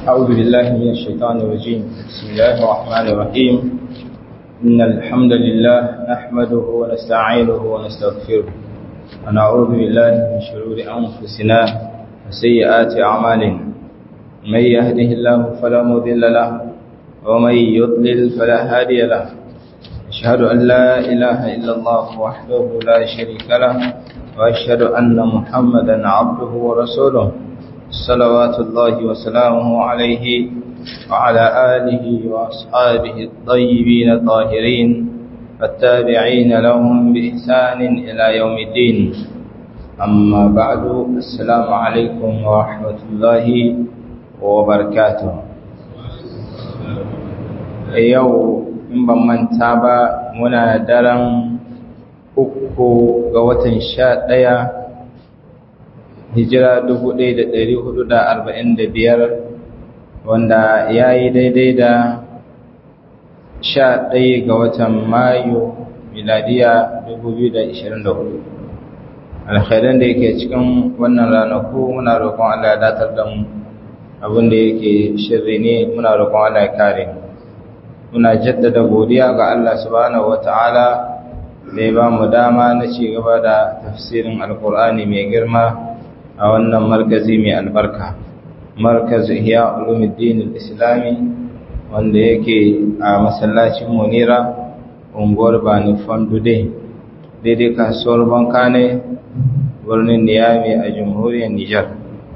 أعوذ بالله من الشيطان الرجيم بسم الله الرحمن الرحيم إن الحمد لله نحمده ونستعينه ونستغفره ونعوذ بالله من شرور أنفسنا وسيئات أعمالنا من يهده الله فلا مضل له ومن يضلل فلا هادي له أشهد أن لا إله إلا الله وحده لا شريك له وأشهد أن محمدا عبده ورسوله صلوات الله وسلامه عليه وعلى آله وأصحابه الطيبين الطاهرين والتابعين لهم بإحسان إلى يوم الدين أما بعد السلام عليكم ورحمة الله وبركاته يوم in ban manta ba muna daren uku ga watan sha ɗaya hijira dubu ɗaya da ɗari hudu da arba'in da biyar wanda ya yi daidai da sha ɗaya ga watan mayu miladiya dubu biyu da ishirin da hudu alkhairan da yake cikin wannan ranaku muna roƙon Allah ya datar da mu abin da yake shirri ne muna roƙon Allah ya kare mu muna jaddada godiya ga Allah subhanahu wata'ala da ya ba mu dama na ci gaba da tafsirin alkur'ani mai girma a wannan markazi mai albarka markaz ihya ulumuddin islami wanda yake a masallacin munira unguwar bani fondude daidai kasuwar banka ne birnin niyami a jamhuriyar nijar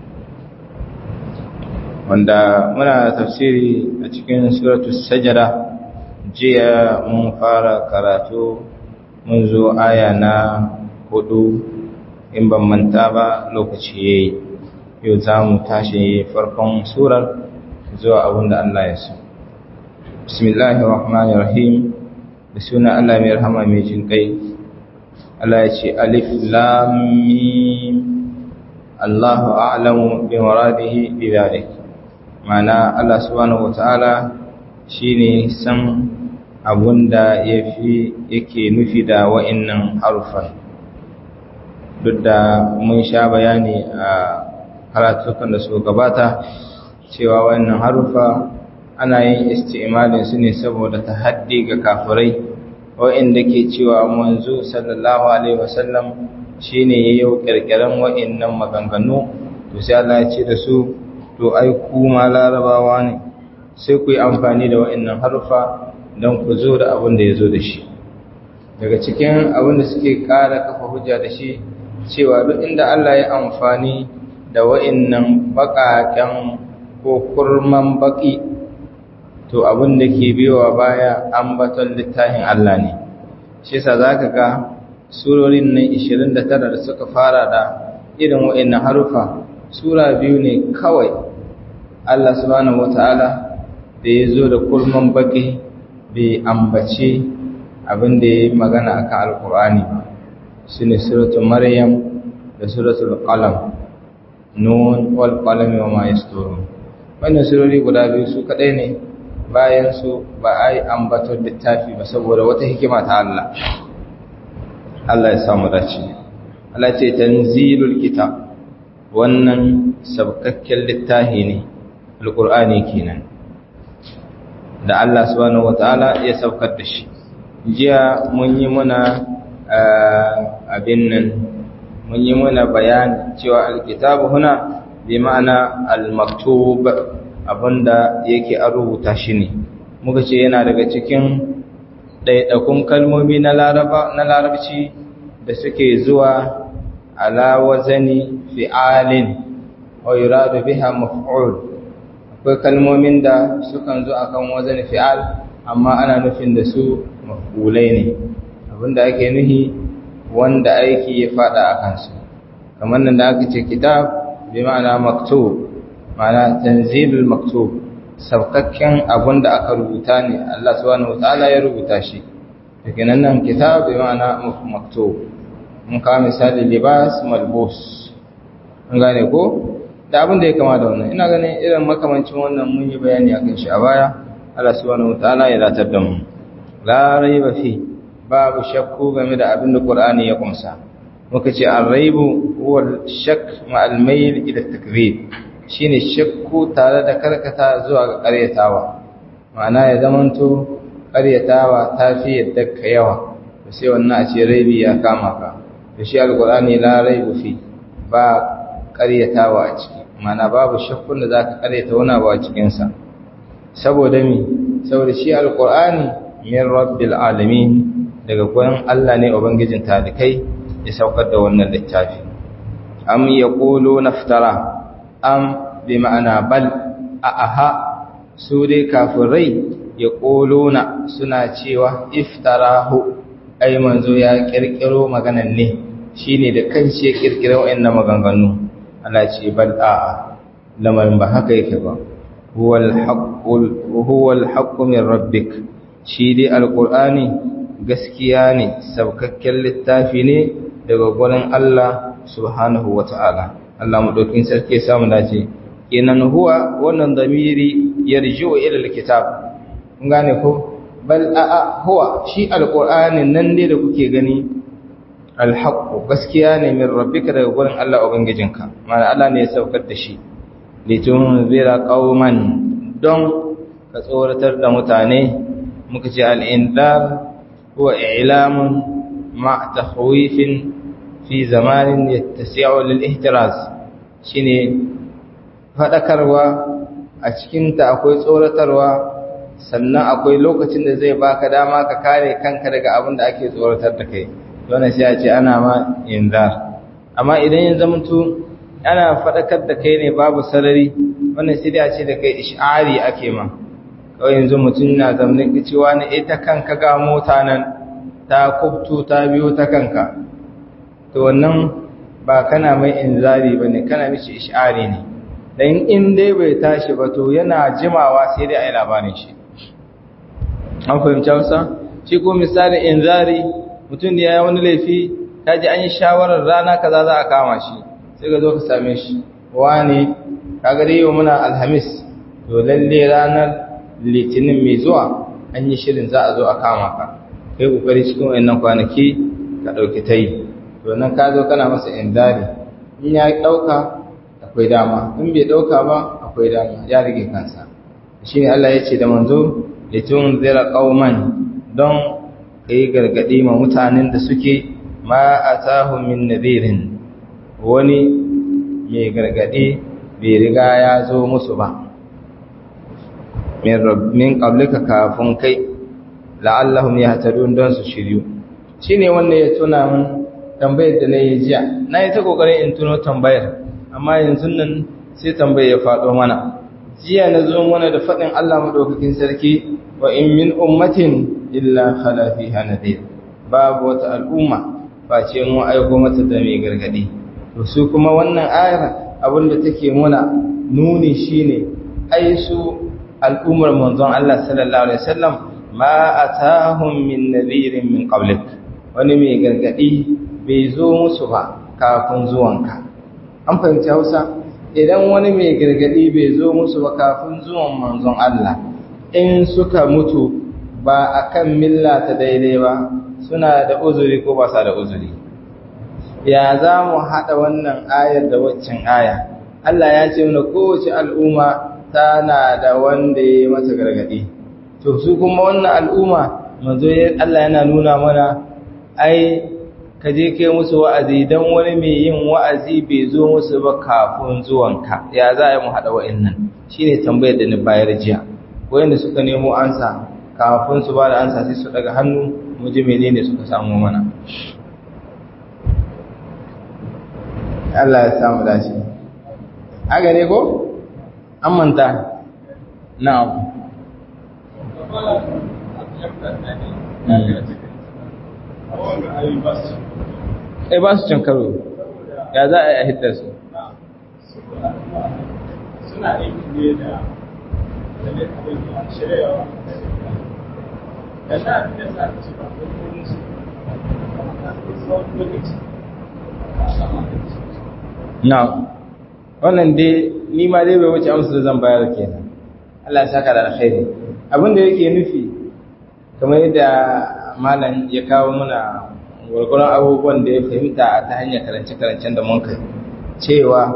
wanda muna tafsiri a cikin suratul sajada jiya mun fara karatu mun zo aya na hudu in ban manta ba lokaci yayi yau za mu tashi farkon surar zuwa abinda Allah ya so bismillahir rahmanir rahim da suna Allah mai rahama mai jin kai Allah ya ce alif lam mim Allahu a'lamu bi muradihi bi dhalik mana Allah subhanahu wata'ala shine san abunda yafi yake nufi da wa'annan harufan duk da mun sha bayani a karatukan da su gabata cewa wannan harufa ana yin isti'malin su ne saboda tahaddi ga kafirai wa'anda ke cewa manzo sallallahu alaihi wasallam shine yayin kirkiran wa'annan maganganu to sai Allah ya ce da su to ai kuma larabawa ne sai ku yi amfani da wa'annan harufa don ku zo da abin da ya zo da shi daga cikin abin da suke ƙara kafa hujja da shi cewa duk inda Allah ya amfani da wa'annan baƙaƙen ko kurman baƙi to abin da ke biyowa baya ambaton littafin Allah ne shi yasa zaka ga surorin nan 29 da suka fara da irin wa'annan harufa sura biyu ne kawai Allah subhanahu wata'ala da ya zo da kulman baki bai ambace abin da ya yi magana akan alkur'ani ba su ne suratul maryam da suratul qalam nun wal qalami wa ma yasturun wannan surori guda biyu su kadai ne bayan su ba a yi ambatar littafi ba saboda wata hikima ta Allah Allah ya samu dace Allah ce tanzilul kitab wannan sabkakken littafi ne alƙur'ani kenan da Allah subhanahu wataala ya saukar da shi jiya mun yi muna abin nan mun yi muna bayani cewa alkitabu huna bi ma'ana almaktub abinda yake an rubuta shi ne muka ce yana daga cikin ɗaiɗakun kalmomi na larabci da suke zuwa ala wazani fi'alin wa yuradu biha maf'ul akwai kalmomin da sukan zo akan wazan fi'al amma ana nufin da su maf'ulai ne abinda ake nuhi wanda aiki ya fada a kansu kamar nan da aka ce kitab bi ma'ana maktub ma'ana tanzilul maktub saukakken abinda aka rubuta ne Allah subhanahu wataala ya rubuta shi daga nan nan kitab bi ma'ana maktub mun kawo misali libas malbus an gane ko da abin da ya kama da wannan ina ganin irin makamancin wannan mun yi bayani akan shi a baya Allah subhanahu wataala ya datar da mu la raiba fi babu shakku game da abin da Qur'ani ya kunsa muka ce ar-raibu huwa shakk ma al-mayl ila takdhib shine shakku tare da karkata zuwa ga ƙaryatawa ma'ana ya zamanto ƙaryatawa ta fi yadda ka yawa to sai wannan a ce raibi ya kama ka da shi alƙur'ani la raibu fi ba ƙaryatawa a ciki ma'ana babu shakkun da za ka ƙaryata wani abu a cikinsa saboda mi saboda shi alƙur'ani min rabbil alamin daga gurin Allah ne ubangijin talikai ya saukar da wannan littafi am yaqulu naftara am bi ma'ana bal a aha su dai kafirai ya ƙolona suna cewa iftarahu ai manzo ya ƙirƙiro maganan ne shi ne da kanshi ya ƙirƙiro wa'annan maganganu Allah ce bal a'a lamarin ba haka yake ba huwal haqqu min rabbik shi dai alqur'ani gaskiya ne saukakken littafi ne daga gurin Allah subhanahu wata'ala Allah madaukin sarki ya samu dace kenan huwa wannan damiri yarji'u ila alkitab kun gane ko bal a huwa shi alqur'anin nan ne da kuke gani alhaqqu gaskiya ne min rabbika daga gurin Allah ubangijinka ma'ana Allah ne ya saukar da shi litunzira qauman don ka tsoratar da mutane muka ce al-indar huwa i'lamun ma takhwifin fi zamanin yattasi'u lil ihtiraz shine fadakarwa a cikin ta akwai tsoratarwa sannan akwai lokacin da zai baka dama ka kare kanka daga abin da ake tsoratar da kai wannan sai a ce ana ma inzar amma idan ya zamanto ana fadakar da kai ne babu sarari wannan sai dai a ce da kai ish'ari ake ma kawai yanzu mutum na zamanin cewa ne ita kanka ga mota nan ta kubtu ta biyo ta kanka to wannan ba kana mai inzari ba ne kana mishi ish'ari ne dan in dai bai tashi ba to yana jimawa sai dai a yi labarin shi an fahimci hausa shi ko misalin inzari mutum da ya yi wani laifi ta ji an yi shawarar rana kaza za a kama shi sai ka zo ka same shi wani kaga dai yau muna alhamis to lalle ranar litinin mai zuwa an yi shirin za a zo a kama ka kai kokari cikin wayannan kwanaki ka dauki tai to nan ka zo kana masa indari in ya dauka akwai dama in bai dauka ba akwai dama ya rige kansa shine Allah ya ce da manzo litun zira qauman don kai gargadi ma mutanen da suke ma atahum min nadirin wani mai gargadi bai riga ya zo musu ba min qablika kafin kai la'allahum yahtadun don su shiryu shine wanda ya tuna mun tambayar da nayi jiya nayi ta kokarin in tuno tambayar amma yanzu nan sai tambayar ya fado mana jiya na zo mana da fadin Allah madaukakin sarki wa in min ummatin illa khala fiha nadir babu wata al'umma face mu aiko mata da mai gargadi to su kuma wannan ayar abinda take muna nuni shine ai su al'ummar manzon Allah sallallahu alaihi wasallam ma atahum min nadhirin min qablik wani mai gargadi bai zo musu ba kafin zuwanka an fahimci Hausa idan wani mai gargadi bai zo musu ba kafin zuwan manzon Allah in suka mutu ba akan milla ta daidai ba suna da uzuri ko ba sa da uzuri ya za mu haɗa wannan ayar da waccan aya Allah ya ce mana kowace al'umma tana da wanda ya mata gargaɗi to su kuma wannan al'umma manzo Allah yana nuna mana ai ka je kai musu wa'azi dan wani mai yin wa'azi bai zo musu ba kafin zuwanka ya za a yi mu haɗa wa'annan shine tambayar da ni bayar jiya wayanda suka nemo ansa kafin su ba da ansa sai su daga hannu mu ji menene suka samu mana Allah ya samu dace haka ne ko an manta na'am eh ba su cin karo ya za a yi a hiddar su suna aiki ne da shirya da na abin da sa ci ba ko su tsawon lokaci na'am wannan dai ni ma dai bai wuce amsa da zan bayar kenan Allah ya saka da alkhairi abin da yake nufi kamar yadda malam ya kawo muna gurgurun abubuwan da ya fahimta ta hanyar karance-karancen da mun kai cewa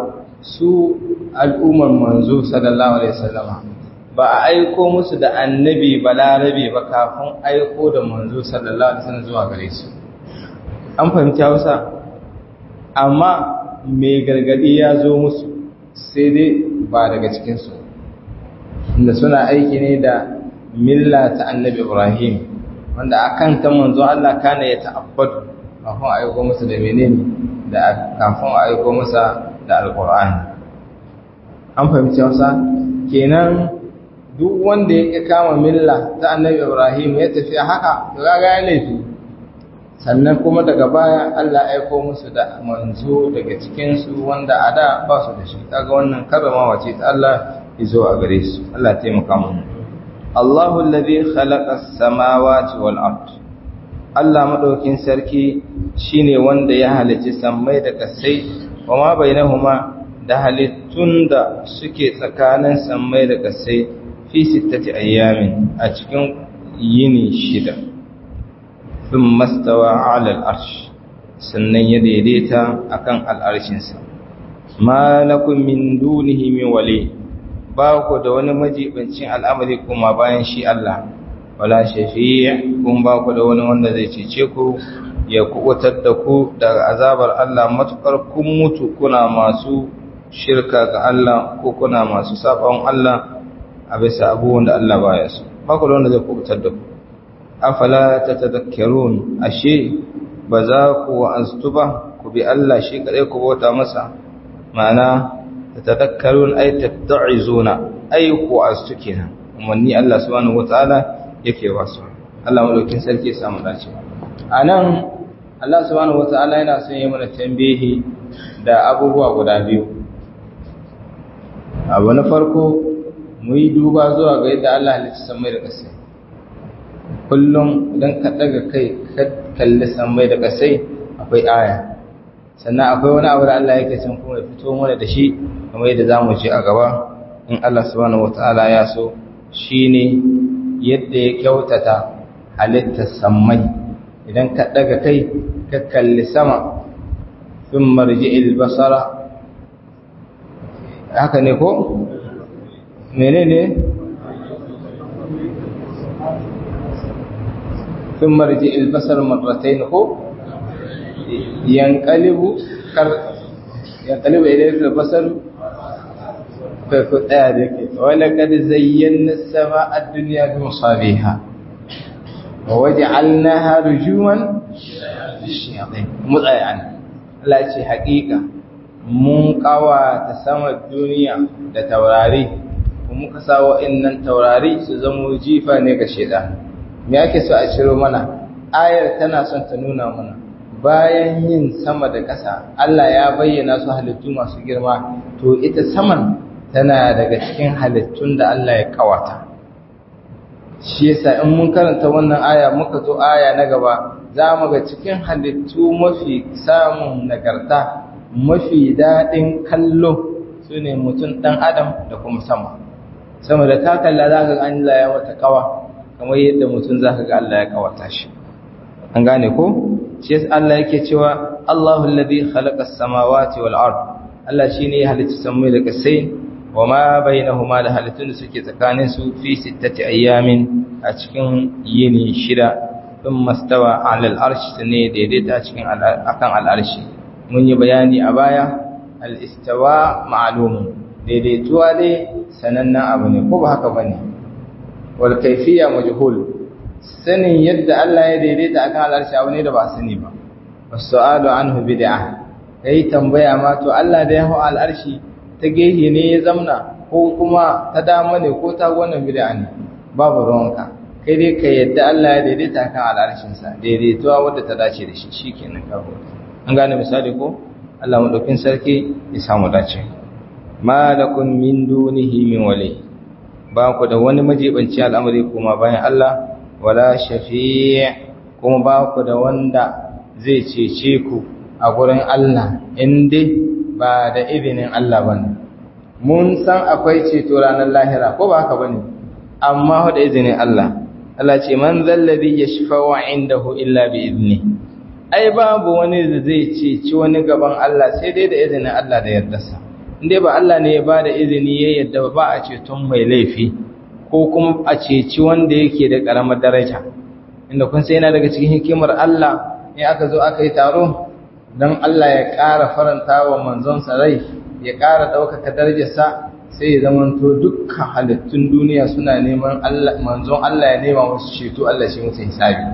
su al'ummar manzo sallallahu alaihi wasallama ba a aiko musu da annabi balarabe ba kafin aiko da manzo sallallahu alaihi wasallam zuwa gare su an fahimci Hausa amma mai gargadi ya zo musu sai dai ba daga cikin su inda suna aiki ne da milla ta annabi Ibrahim wanda akan ta manzo Allah kana ya ta'abbadu kafin a aiko musu da menene da kafin a aiko musa da alqur'ani an fahimci Hausa kenan duk wanda ya kama milla ta annabi Ibrahim ya tafi haka to kaga ya laifi sannan kuma daga baya Allah ya aiko musu da manzo daga cikin su wanda a da ba su da shi kaga wannan karramawa ce ta Allah izo a gare su Allah ya taimaka mu Allahu alladhi khalaqa as-samawati wal ard Allah madaukin sarki shine wanda ya halicci sammai da kasai kuma bainahuma da halittun da suke tsakanin sammai da kasai fi sittati ayyamin a cikin yini shida sun mastawa ala al'arsh sannan ya daidaita akan al'arshinsa ma lakum min dunihi min wali ba ku da wani majibancin al'amari kuma bayan shi Allah wala shafi'i kun ba ku da wani wanda zai cece ku ya kubutar da ku daga azabar Allah matukar kun mutu kuna masu shirka ga Allah ko kuna masu sabon Allah a bisa abubuwan da Allah baya so ba ku da wanda zai kubutar da ku afala tatadhakkarun ashe ba za ku wa'aztu ba ku bi Allah shi kadai ku bauta masa ma'ana tatadhakkarun ay tatta'izuna ay ku wa'aztu kenan umarni Allah subhanahu wataala yake wasu Allah madaukin sarki ya samu dace anan Allah subhanahu wataala yana son yi mana tambihi da abubuwa guda biyu abu na farko mu yi duba zuwa ga yadda Allah halicci samai da ƙasai kullum idan ka ɗaga kai ka kalli samai da ƙasai akwai aya sannan akwai wani abu da Allah yake son kuma ya fito mana da shi kamar yadda za mu ce a gaba in Allah subhanahu wata'ala ya so shine yadda ya kyautata halittar samai idan ka ɗaga kai ka kalli sama sun marji basara haka ne ko menene ثم رجع البصر مرتين هو ينقلب كر ينقلب إليك البصر فكتادك ولقد زينا السماء الدنيا بمصابيها ووجعلناها رجوما للشياطين مضيعا لا شيء حقيقة mun kawata sama duniya da taurari kuma muka sa wa'annan taurari su zama jifa ne ga shaitan me ake so a ciro mana ayar tana son ta nuna mana bayan yin sama da ƙasa Allah ya bayyana su halittu masu girma to ita saman tana daga cikin halittun da Allah ya kawata shi yasa in mun karanta wannan aya muka zo aya na gaba za mu ga cikin halittu mafi samun nagarta mafi daɗin kallo su ne mutum ɗan adam da kuma sama sama da ta kalla za ka ga Allah ya wata kawa kamar yadda mutum za ka ga Allah ya kawata shi an gane ko shi yasa Allah yake cewa Allahu alladhi khalaqa as-samawati wal ard Allah shine ya halicci samai da kasai wama bainahuma da halittun da suke tsakanin su fi sittati ayyamin a cikin yini shida thumma stawa 'ala al-arsh ne daidaita cikin akan al-arshi mun yi bayani a baya al-istawa ma'lum daidaituwa dai sanannen abu ne ko ba haka bane wal kayfiyya majhul sanin yadda Allah ya daidaita akan al'arshi abu ne da ba sani ba wasu'alu anhu bid'ah kai tambaya ma to Allah da ya hu al'arshi ta gehe ne ya zamna ko kuma ta dama ne ko ta wannan bid'a ne babu ruwanka kai dai ka yadda Allah ya daidaita akan al'arshin sa daidaituwa wadda ta dace da shi shikenan ka an gane misali ko Allah madaukin sarki ya samu dace malakum min dunihi min wali ba ku da wani majibanci al'amari kuma bayan Allah wala shafi' kuma ba ku da wanda zai cece ku a gurin Allah inda ba da izinin Allah bane mun san akwai ceto ranar lahira ko ba haka bane amma da izinin Allah Allah ce man zallazi yashfa'u indahu illa bi izni ai babu wani da zai ceci wani gaban Allah sai dai da izinin Allah da yardarsa inda ba Allah ne ya ba da izini ya yadda ba a ceton mai laifi ko kuma a ceci wanda yake da ƙaramar daraja inda kun sai yana daga cikin hikimar Allah in aka zo aka yi taro don Allah ya ƙara faranta wa manzonsa rai ya ƙara ɗaukaka darajarsa sai ya zamanto dukkan halittun duniya suna neman manzon Allah ya nema musu ceto Allah shi musu hisabi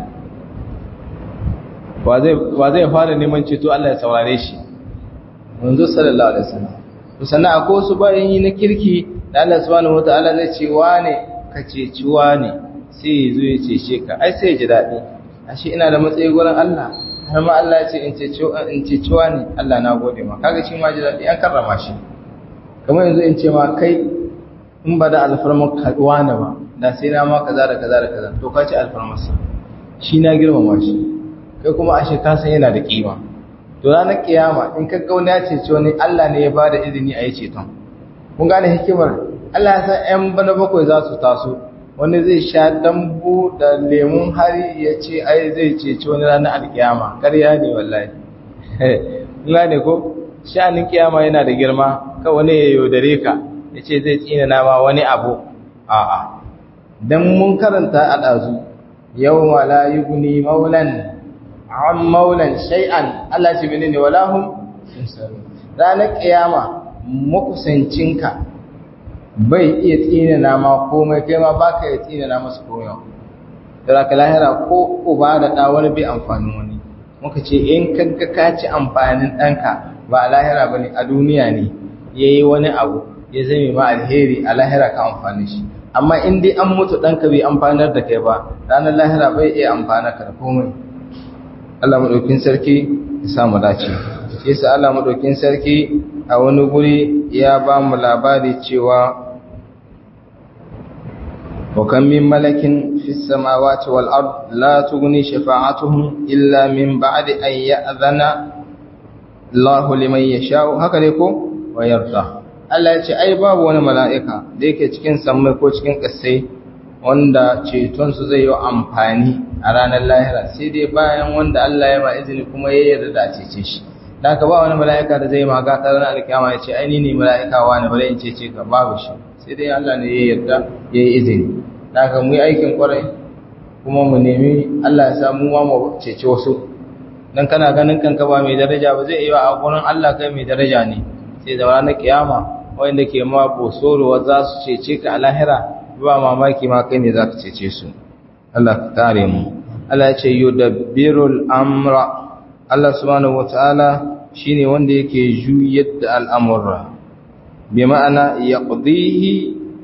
wa zai fara neman ceto Allah ya saurare shi manzo sallallahu alaihi wasallam to sannan akwai wasu bayan yi na kirki da Allah subhanahu wataala zai ce wane ka ceci wane sai ya zo ya cece ka ai sai ya ji daɗi ashe ina da matsayi gurin Allah har ma Allah ya ce in ceci in ceci wane Allah na gode ma kaga shi ma ji daɗi an karrama shi kamar yanzu in ce ma kai in ba da alfarmar kaduwa ne ba da sai na ma kaza da kaza da kaza to ka ci alfarmarsa shi na girmama shi kai kuma ashe ka san yana da kima to ranar kiyama in ka ga wani ya cece wani Allah ne ya ba da izini a yi ceton kun gane hikimar Allah ya san ƴan bana bakwai za su taso wani zai sha dambu da lemun hari ya ce ai zai cece wani ranar alkiyama ƙarya ne wallahi kun gane ko sha'anin kiyama yana da girma ka wani ya yaudare ka ya ce zai tsina nama wani abu a'a don mun karanta a ɗazu yau wala yi guni maulan an maulan shay'an Allah ce mini ne wala hun ranar kiyama makusancinka bai iya tsina nama komai kai ma ba ka iya tsina nama su komai da ka lahira ko uba da ɗa wani bai amfanin wani muka ce in kanka ka ci amfanin ɗanka ba a lahira ba ne a duniya ne ya yi wani abu ya zame ma alheri a lahira ka amfani shi amma in dai an mutu ɗanka bai amfanar da kai ba ranar lahira bai iya amfana ka da komai Allah maɗaukin sarki ya samu dace shi yasa Allah maɗaukin sarki a wani guri ya ba mu labari cewa وكم من ملك في السماوات والأرض لا تغني شفاعتهم إلا من بعد أن يأذن الله liman yasha'u haka ne ko wayarda Allah ya ce ai babu wani mala'ika da yake cikin sammai ko cikin ƙasai wanda ceton su zai yi amfani a ranar lahira sai dai bayan wanda Allah ya ma izini kuma ya yarda da cece shi dan ka ba wani mala'ika da zai maga ta ranar alkiyama ya ce ai ni ne mala'ika wani bare in cece ka babu shi sai dai Allah ne ya yarda ya yi izini dan ka mu yi aikin kwarai kuma mu nemi Allah ya samu ma mu cece wasu dan kana ganin kanka ba mai daraja ba zai iya a gurin Allah kai mai daraja ne sai da ranar kiyama wanda ke ma bosoro za su cece ka a lahira ba mamaki ma kai ne za ka cece su Allah ka kare mu Allah ya ce yudabbirul amra Allah subhanahu wataala shine wanda yake juyar da al'amura bi ma'ana yaqdihi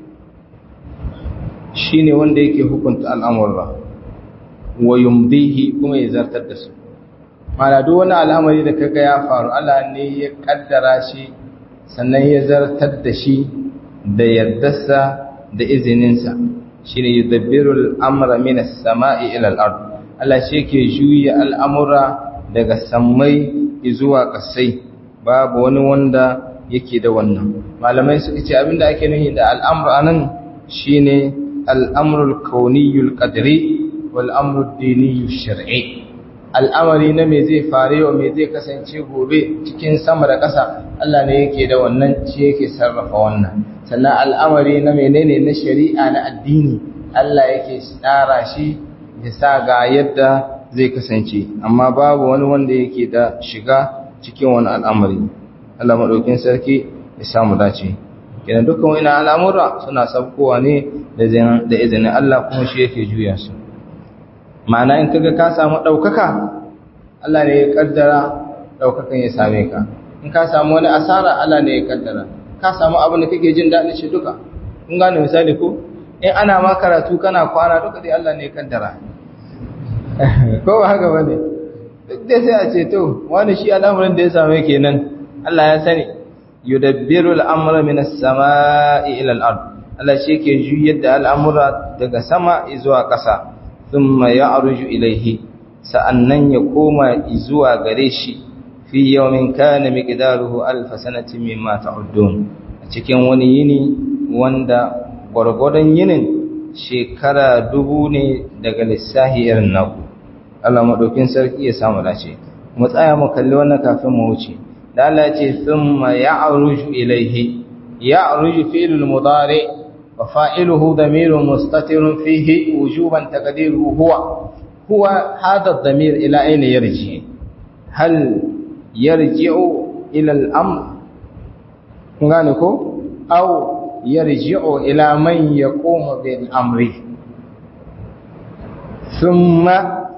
shine wanda yake hukunta al'amura wa yumdihi kuma ya zartar da su mana duk wani al'amari da kaga ya faru Allah ne ya kaddara shi sannan ya zartar da shi da yardarsa da izininsa shine yudabbiru al-amra min as-sama'i ila al-ard Allah shi ke juya al'amura daga sammai zuwa kasai babu wani wanda yake da wannan malamai suka ce abinda ake nufi da al'amru anan shine al-amru al-kawniyyu al-qadri wal amru ad-diniyyu shar'i al'amari na me zai fare wa me zai kasance gobe cikin sama da ƙasa Allah ne yake da wannan ci yake sarrafa wannan sannan al'amari na menene na shari'a na addini Allah yake tsara shi ya sa ga yadda zai kasance amma babu wani wanda yake da shiga cikin wani al'amari Allah maɗaukin sarki ya samu dace kenan dukkan wani al'amura suna sabkowa ne da izinin Allah kuma shi yake juya su ma'ana in kaga ka samu ɗaukaka Allah ne ya kaddara ɗaukakan ya same ka in ka samu wani asara Allah ne ya kaddara ka samu abin da kake jin daɗin shi duka kun gane misali ko in ana ma karatu kana kwana duka dai Allah ne ya kaddara ko ba haka bane duk dai sai a ce to wani shi al'amuran da ya same kenan Allah ya sani yudabbiru al'amra min as-sama'i ila al-ard Allah shi ke juyar da al'amura daga sama zuwa ƙasa thumma ya'ruju ilayhi sa'annan ya koma zuwa gare shi fi yawmin kana miqdaruhu alf sanatin mimma ta'uddun a cikin wani yini wanda gwargwadon yinin shekara dubu ne daga lissahi irin naku Allah madaukin sarki ya samu dace mu tsaya mu kalli wannan kafin mu wuce da Allah ce thumma ya'ruju ilayhi ya'ruju fi'lul mudari wa fa'iluhu damirun mustatirun fihi wujuban taqdiruhu huwa huwa hadha ad-damir ila ayna yarji hal yarji'u ila al-amr kun gane ko aw yarji'u ila man yaqumu bil amri thumma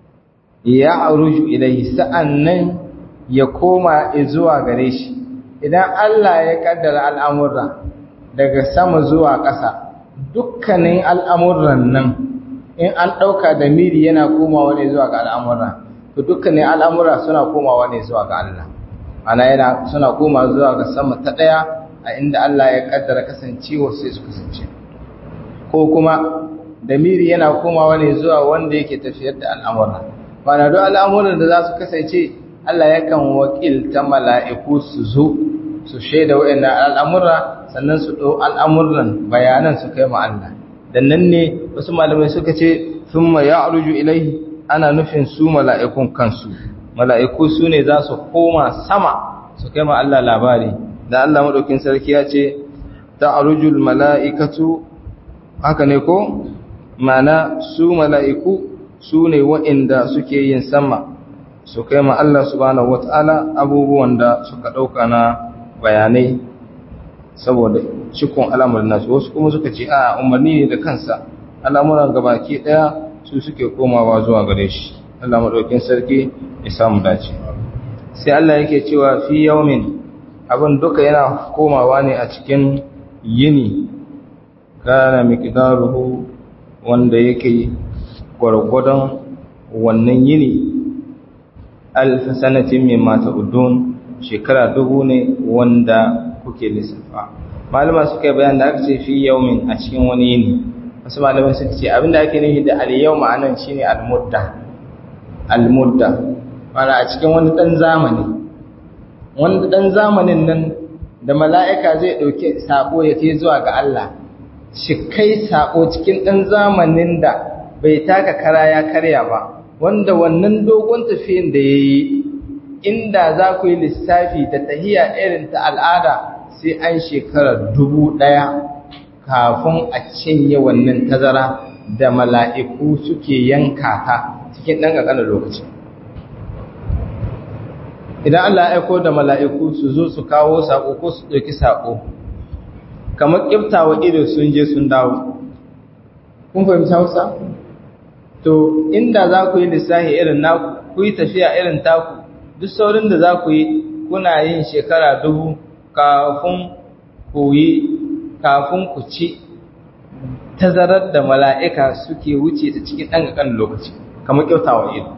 ya'ruju ilayhi sa'annan ya koma zuwa gare shi idan Allah ya kaddara al'amurra daga sama zuwa ƙasa dukkanin al'amuran nan in an ɗauka da miri yana komawa ne zuwa ga al'amurra to dukkanin al'amura suna komawa ne zuwa ga Allah ana yana suna komawa zuwa ga sama ta ɗaya a inda Allah ya kaddara kasancewa sai su kasance ko kuma da miri yana komawa ne zuwa wanda yake tafiyar da al'amurra mana duk al'amuran da za su kasance Allah yakan wakilta mala'iku su zo su shaida wa'annan al'amura sannan su ɗau al'amuran bayanan su kai ma Allah dan nan ne wasu malamai suka ce thumma ya'ruju ilaihi ana nufin su mala'ikun kansu mala'iku su ne za su koma sama su kai ma Allah labari da Allah madaukin sarki ya ce ta'rujul mala'ikatu haka ne ko mana su mala'iku su ne wa'inda suke yin sama su kai ma Allah subhanahu wata'ala abubuwan da suka ɗauka na bayanai saboda cikon al'amuran nasu wasu kuma suka ce a umarni ne da kansa al'amuran gabaki ɗaya su suke komawa zuwa gare shi Allah maɗaukin sarki ya samu dace sai Allah yake cewa fi yaumin abin duka yana komawa ne a cikin yini kana miqdaruhu wanda yake gwargwadon wannan yini alf sanatin mimma ta'udun shekara dubu ne wanda kuke lissafa malama suka yi bayan da aka ce fi yaumin a cikin wani yini wasu malamai suka ce abinda ake nufi da al-yau ma'anan shine al-mudda al-mudda mana a cikin wani dan zamani wanda dan zamanin nan da mala'ika zai dauke sako ya kai zuwa ga Allah shi kai sako cikin dan zamanin da bai taka kara ya karya ba wanda wannan dogon tafiyin da yayi inda za ku yi lissafi da tahiya irin ta al'ada sai an shekara dubu ɗaya kafin a cinye wannan tazara da mala'iku suke yanka ta cikin ɗan ƙanƙanar lokaci. Idan Allah ya aiko da mala'iku su zo su kawo saƙo ko su ɗauki saƙo, kamar ƙiftawa ido sun je sun dawo. Kun fahimci Hausa? To, inda za ku yi lissafi irin naku, ku yi tafiya irin taku, duk saurin da za ku yi kuna yin shekara dubu kafin ku yi kafin ku ci tazarar da mala'ika suke wuce ta cikin ɗan ƙaƙan lokaci kamar kyautawa ido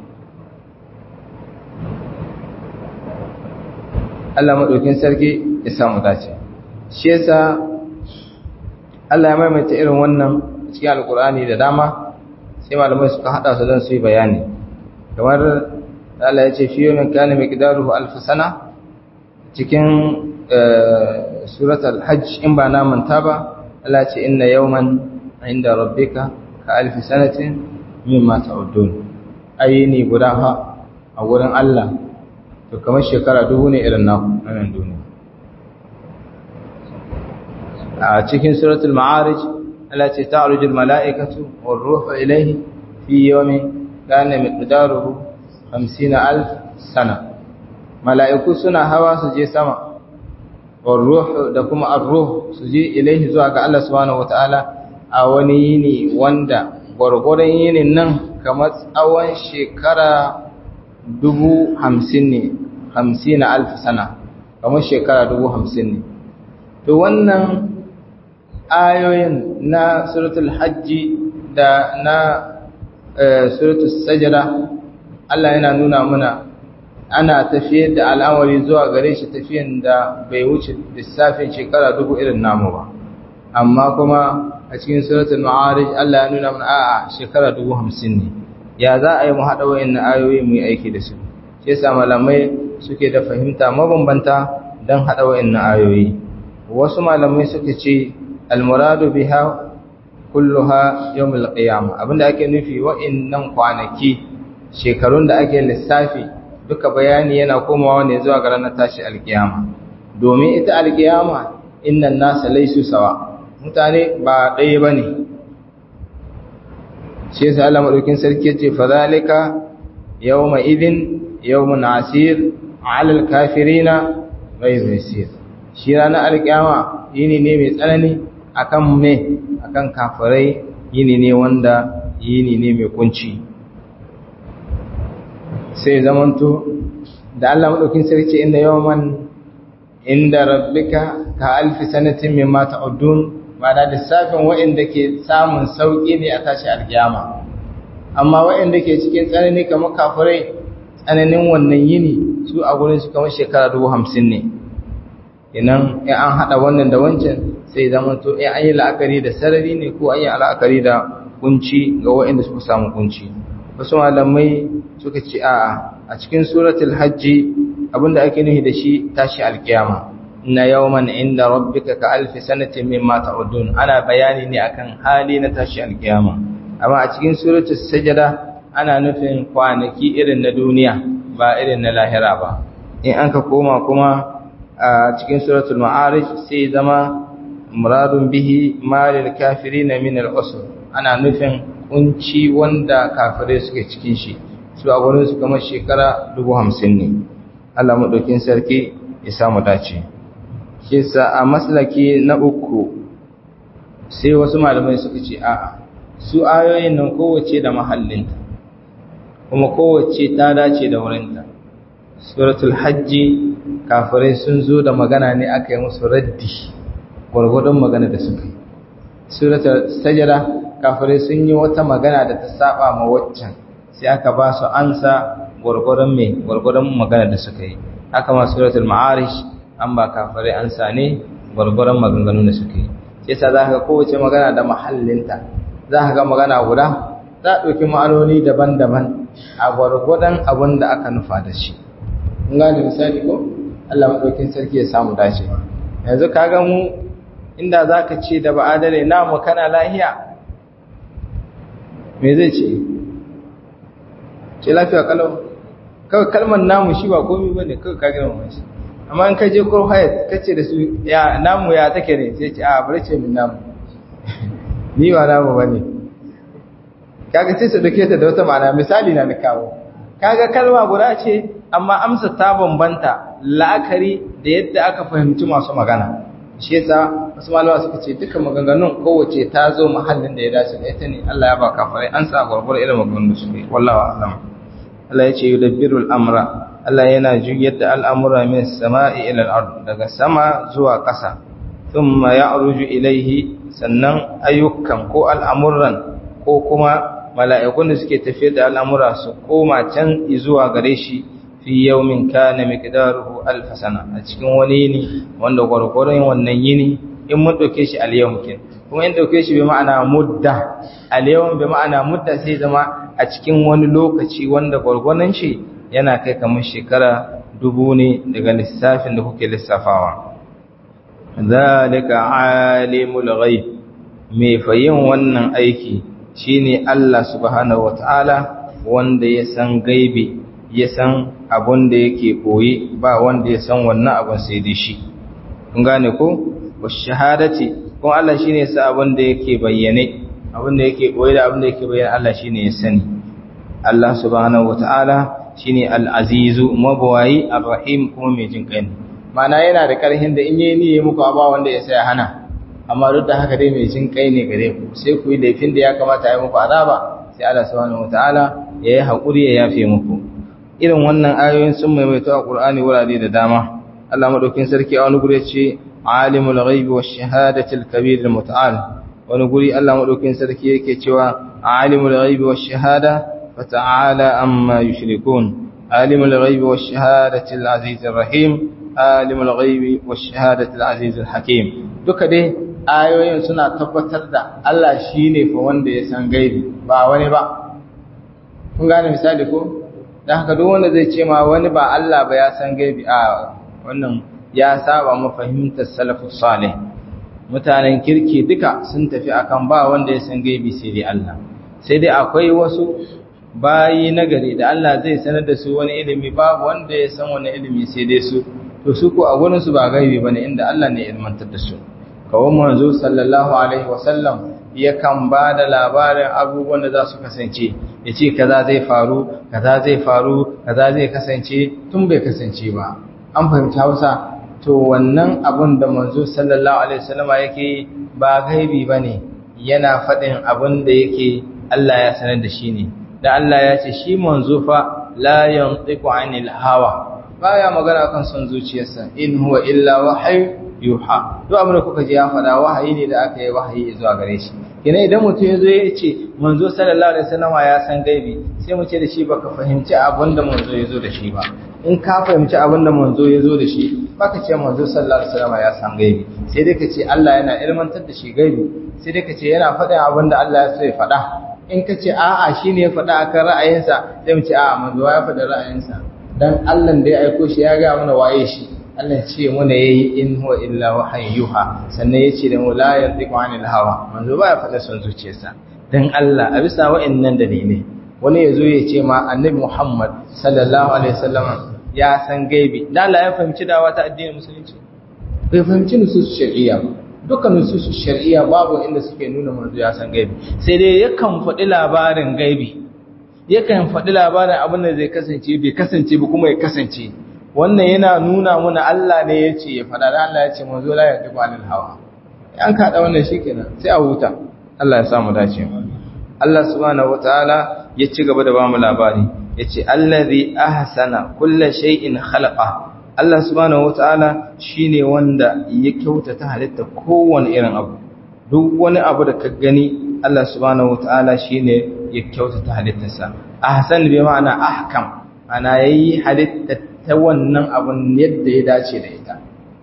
Allah maɗaukin sarki ya samu dace shi yasa Allah ya maimaita irin wannan cikin alkur'ani da dama sai malamai suka haɗa su don su yi bayani kamar Allah ya ce fiye min kana miqdaruhu alf sana cikin surat al-hajj in ba na manta ba Allah ce inna yawman inda rabbika ka alf sanatin mimma ta'udun ayini guda ha a gurin Allah to kamar shekara dubu ne irin naku nan duniya a cikin suratul ma'arij Allah ce ta'ruju al-mala'ikatu war-ruhu ilayhi fi yawmin kana miqdaruhu 50000 sana mala'iku suna hawa su je sama war-ruh da kuma ar-ruh su je ilayhi zuwa ga Allah subhanahu wataala a wani yini wanda gwargwaron yinin nan kamar tsawon shekara dubu hamsin ne hamsin na alfi sana kamar shekara dubu hamsin ne to wannan ayoyin na suratul hajji da na suratul sajada Allah yana nuna muna ana tafiyar da al'amari zuwa gare shi tafiyan da bai wuce lissafin shekara dubu irin namu ba amma kuma a cikin suratul ma'arij Allah ya nuna mana a'a shekara dubu hamsin ne ya za a yi mu haɗa wa'in ayoyi mu yi aiki da su shi yasa malamai suke da fahimta mabambanta don haɗa wa'in ayoyi wasu malamai suka ce almuradu biha kulluha yawmul qiyamah abinda ake nufi wa'innan kwanaki shekarun da ake lissafi duka bayani yana komawa ne zuwa ga ranar tashi alkiyama domin ita alkiyama innan nasa laisu sawa mutane ba ɗaya bane shi yasa Allah madaukin sarki yace fadhalika yawma idin yawmun asir 'ala al-kafirina ghayr yasir shi ranar alkiyama yini ne mai tsanani akan me akan kafirai yini ne wanda yini ne mai kunci sai zamanto da Allah madaukin sarki inda yawman inda rabbika ka alfi sanatin mimma ta'udun ma'ana lissafin waɗanda ke samun sauƙi ne a tashi alkiyama amma waɗanda ke cikin tsanani kamar kafirai tsananin wannan yini su a gurin su kamar shekara dubu hamsin ne inan in an haɗa wannan da wancan sai zama to in an yi la'akari da sarari ne ko an yi la'akari da kunci ga waɗanda suka samu kunci wasu malamai suka ce a a cikin suratul hajji abinda ake nufi da shi tashi alkiyama na yawman inda rabbika ka alfi sanatin mimma ta'udun ana bayani ne akan hali na tashi alkiyama amma a cikin suratul sajada ana nufin kwanaki irin na duniya ba irin na lahira ba in an ka koma kuma a cikin suratul ma'arij sai zama muradun bihi malil kafirin min al-usr ana nufin kunci wanda kafirai suke cikin shi su a gurin su kamar shekara 50 ne Allah madaukin sarki ya samu dace kisa a maslaki na uku sai wasu malamai suka ce a'a su ayoyin nan kowace da mahallinta kuma kowace ta dace da wurinta suratul hajji kafirai sun zo da magana ne aka yi musu raddi gwargwadon magana da suka yi suratul sajada kafirai sun yi wata magana da ta saba ma waccan sai aka ba su ansa gwargwadon mai gwargwadon magana da suka yi haka ma suratul ma'arish an ba kafirai ansa ne gwargwadon maganganun da suka yi sai sa za ka kowace magana da mahallinta za ka ga magana guda za a ɗauki ma'anoni daban-daban a gwargwadon abin da aka nufa da shi in gane misali ko Allah maɗaukin sarki ya samu dace yanzu ka ga mu inda za ka ce da ba adale na mu kana lahiya me zai ce ce lafiya kalau kawai kalmar namu shi ba komi ba ne kawai ka girma shi amma in ka je kurhayat ka ce da su ya namu ya take ne sai ce a bari ce min namu ni ba namu ba ne kaga sai su dauke ta da wata ma'ana misali na kawo kaga kalma guda ce amma amsa ta bambanta la'akari da yadda aka fahimci masu magana shi yasa wasu malama suka ce duka maganganun kowace ta zo mahallin da ya dace da ita ne Allah ya ba kafirai an sa gurgur irin maganganun su ne wallahi a'lam Allah ya ce yudabbiru al-amra Allah yana juyar da al'amura min sama'i ila al-ard daga sama zuwa ƙasa thumma ya'ruju ilayhi sannan ayyukan ko al'amuran ko kuma mala'ikun da suke tafiyar da al'amura su koma can zuwa gare shi fi yawmin kana miqdaruhu alf sana a cikin wani yini wanda gwargwaron wannan yini in mun dauke shi al-yawm kin kuma in dauke shi bi ma'ana mudda al-yawm bi ma'ana mudda sai zama a cikin wani lokaci wanda gwargwaron shi yana kai kamar shekara dubu ne daga lissafin da kuke lissafawa zalika alimul ghaib me fayin wannan aiki shine Allah subhanahu wataala wanda ya san gaibi ya san abun da yake koyi ba wanda ya san wannan abun sai dai shi kun gane ko washahadati ko Allah shine ya sa abun da yake bayyane abun da yake koyi da abun da yake bayyane Allah shine ya sani Allah subhanahu wataala shine al-azizu mabwayi ar-rahim kuma mai jin kai mana yana da karhin da in yayi niyyi muku ba wanda ya sai hana amma duk da haka dai mai jin kai ne gare ku sai ku yi laifin da ya kamata ya muku azaba sai Allah subhanahu wataala ya yi hakuri ya yafe muku irin wannan ayoyin sun maimaito a Qur'ani wurare da dama Allah madaukin sarki a wani guri ya ce alimul ghaibi wash shahadati al-kabir al-muta'al wani guri Allah madaukin sarki yake cewa alimul ghaibi wash shahada fata'ala amma yushrikun alimul ghaibi wash shahadati al-aziz ar-rahim alimul ghaibi wash shahadati al-aziz al-hakim duka dai ayoyin suna tabbatar da Allah shine fa wanda ya san gaibi ba wani ba kun gane misali ko dan haka duk wanda zai ce ma wani ba Allah ba ya san gaibi a wannan ya saba mafahimtar salafus salih mutanen kirki duka sun tafi akan ba wanda ya san gaibi sai dai Allah sai dai akwai wasu bayi nagari da Allah zai sanar da su wani ilimi babu wanda ya san wani ilimi sai dai su to su ko a gurin su ba gaibi bane inda Allah ne ya ilmantar da su kawai manzo sallallahu alaihi wasallam yakan ba da labarin abubuwan da za su kasance ya ce kaza zai faru kaza zai faru kaza zai kasance tun bai kasance ba an fahimci hausa to wannan abun da manzo sallallahu alaihi wasallama yake ba gaibi bane yana faɗin abun da yake Allah ya sanar da shi ne da Allah ya ce shi manzo fa la yantiqu anil hawa baya magana kan son zuciyarsa in huwa illa wahyu yuha duk abin da kuka ji ya faɗa wahayi ne da aka yi wahayi zuwa gare shi kina idan mutum ya zo ya ce manzo sallallahu alaihi wasallam ya san gaibi sai mu ce da shi baka fahimci abin da manzo ya zo da shi ba in ka fahimci abin da manzo ya zo da shi baka ce manzo sallallahu alaihi wasallam ya san gaibi sai dai ka ce Allah yana ilmantar da shi gaibi sai dai ka ce yana faɗin abin da Allah ya so ya faɗa in ka ce a'a shine ya faɗa akan ra'ayinsa sai mu ce a'a manzo ya faɗa ra'ayinsa dan Allah da ya aiko shi ya ga mana waye shi Allah ce muna yayi in huwa illa wahayyuha sannan yace da mu la yantiqu anil hawa manzo ba ya faɗa son zuciyarsa dan Allah a bisa wa'annan dalilai wani yazo ya ce ma annabi Muhammad sallallahu alaihi wasallam ya san gaibi dan Allah ya fahimci dawa ta addinin musulunci bai fahimci nusus shar'iyya ba dukkan nusus shar'iyya babu inda suke nuna manzo ya san gaibi sai dai yakan faɗi labarin gaibi yakan faɗi labarin abin da zai kasance bai kasance ba kuma ya kasance wannan yana nuna muna Allah ne ya ce ya faɗa da Allah ya ce manzo la ya dubu anil hawa an kaɗa wannan shikenan sai a huta Allah ya samu dace Allah subhanahu wataala ya ci gaba da bamu labari yace allazi ahsana kulli shay'in khalaqa Allah subhanahu wataala shine wanda ya kyautata halitta kowane irin abu duk wani abu da ka gani Allah subhanahu wataala shine ya kyautata halittarsa ahsan bi ma'ana ahkam ana yayi halitta ta wannan abun yadda ya dace da ita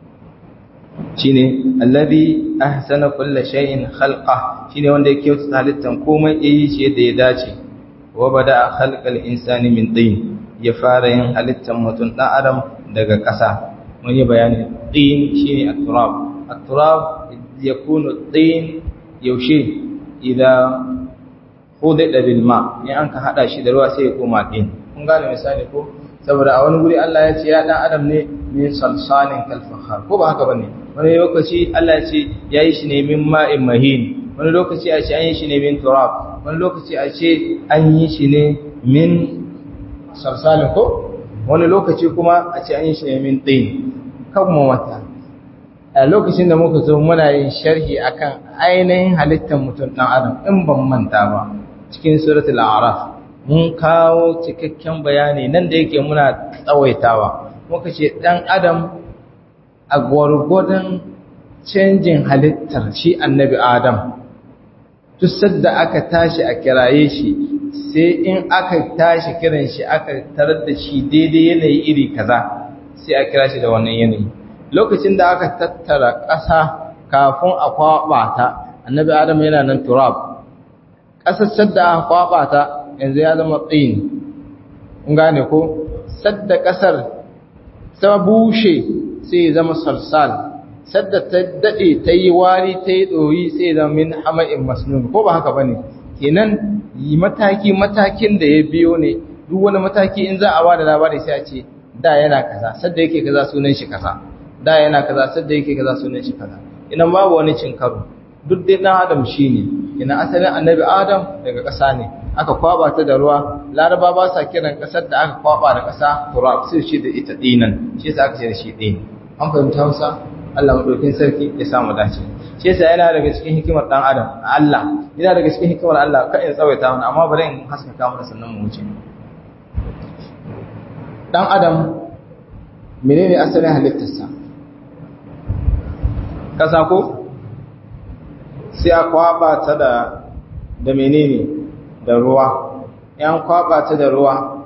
shine alladhi ahsana kulli shay'in khalqa shine wanda ya kyautata halittan komai yayi shi yadda ya dace wa bada khalqal insani min tin ya fara yin halittan mutum dan adam daga ƙasa mun yi bayani tin shine at-turab at-turab yakunu tin yaushe idan hudda bil ma in an ka hada shi da ruwa sai ya koma tin kun gane misali ko saboda a wani guri Allah ya ce ya dan adam ne min salsalin kal fakhar ko ba haka bane wani lokaci Allah ya ce yayi shi ne min ma'in mahin wani lokaci a ce an yi shi ne min turab wani lokaci a ce an yi shi ne min salsalin ko wani lokaci kuma a ce an yi shi ne min tin kan mu wata a lokacin da muka zo muna yin sharhi akan ainihin halittar mutum dan adam in ban manta ba cikin suratul a'raf mun kawo cikakken bayani nan da yake muna tsawaitawa muka ce ɗan adam a gwargwadon canjin halittar shi annabi adam duk sadda aka tashi a kiraye shi sai in aka tashi kiran shi aka tarar da shi daidai yanayi iri kaza sai a kira shi da wannan yanayi lokacin da aka tattara ƙasa kafin a kwaɓa ta annabi adam yana nan turab ƙasar sadda aka kwaɓa ta yanzu ya zama tsin in gane ko sadda ƙasar ta bushe sai ya zama salsal sadda ta daɗe ta yi wari ta yi ɗoyi sai ya zama min hama'in masnun ko ba haka ba ne kenan yi mataki matakin da ya biyo ne duk wani mataki in za a ba da labari sai a ce da yana kaza sadda yake kaza sunan shi kaza da yana kaza sadda yake kaza sunan shi kaza idan babu wani cin karo duk dai ɗan adam shi ne ina asalin annabi adam daga ƙasa ne aka kwaba ta da ruwa laraba ba sa kiran ƙasar da aka kwaba da ƙasa turab sai shi da ita dinan shi yasa aka ce da shi din an fahimta Hausa Allah madaukin sarki ya samu dace shi yasa yana daga cikin hikimar dan adam Allah yana daga cikin hikimar Allah ka in tsawaita mana amma bari in haskaka mana sannan mu wuce dan adam menene asalin halittarsa ƙasa ko sai a kwaba ta da da menene da ruwa yan kwaba ta da ruwa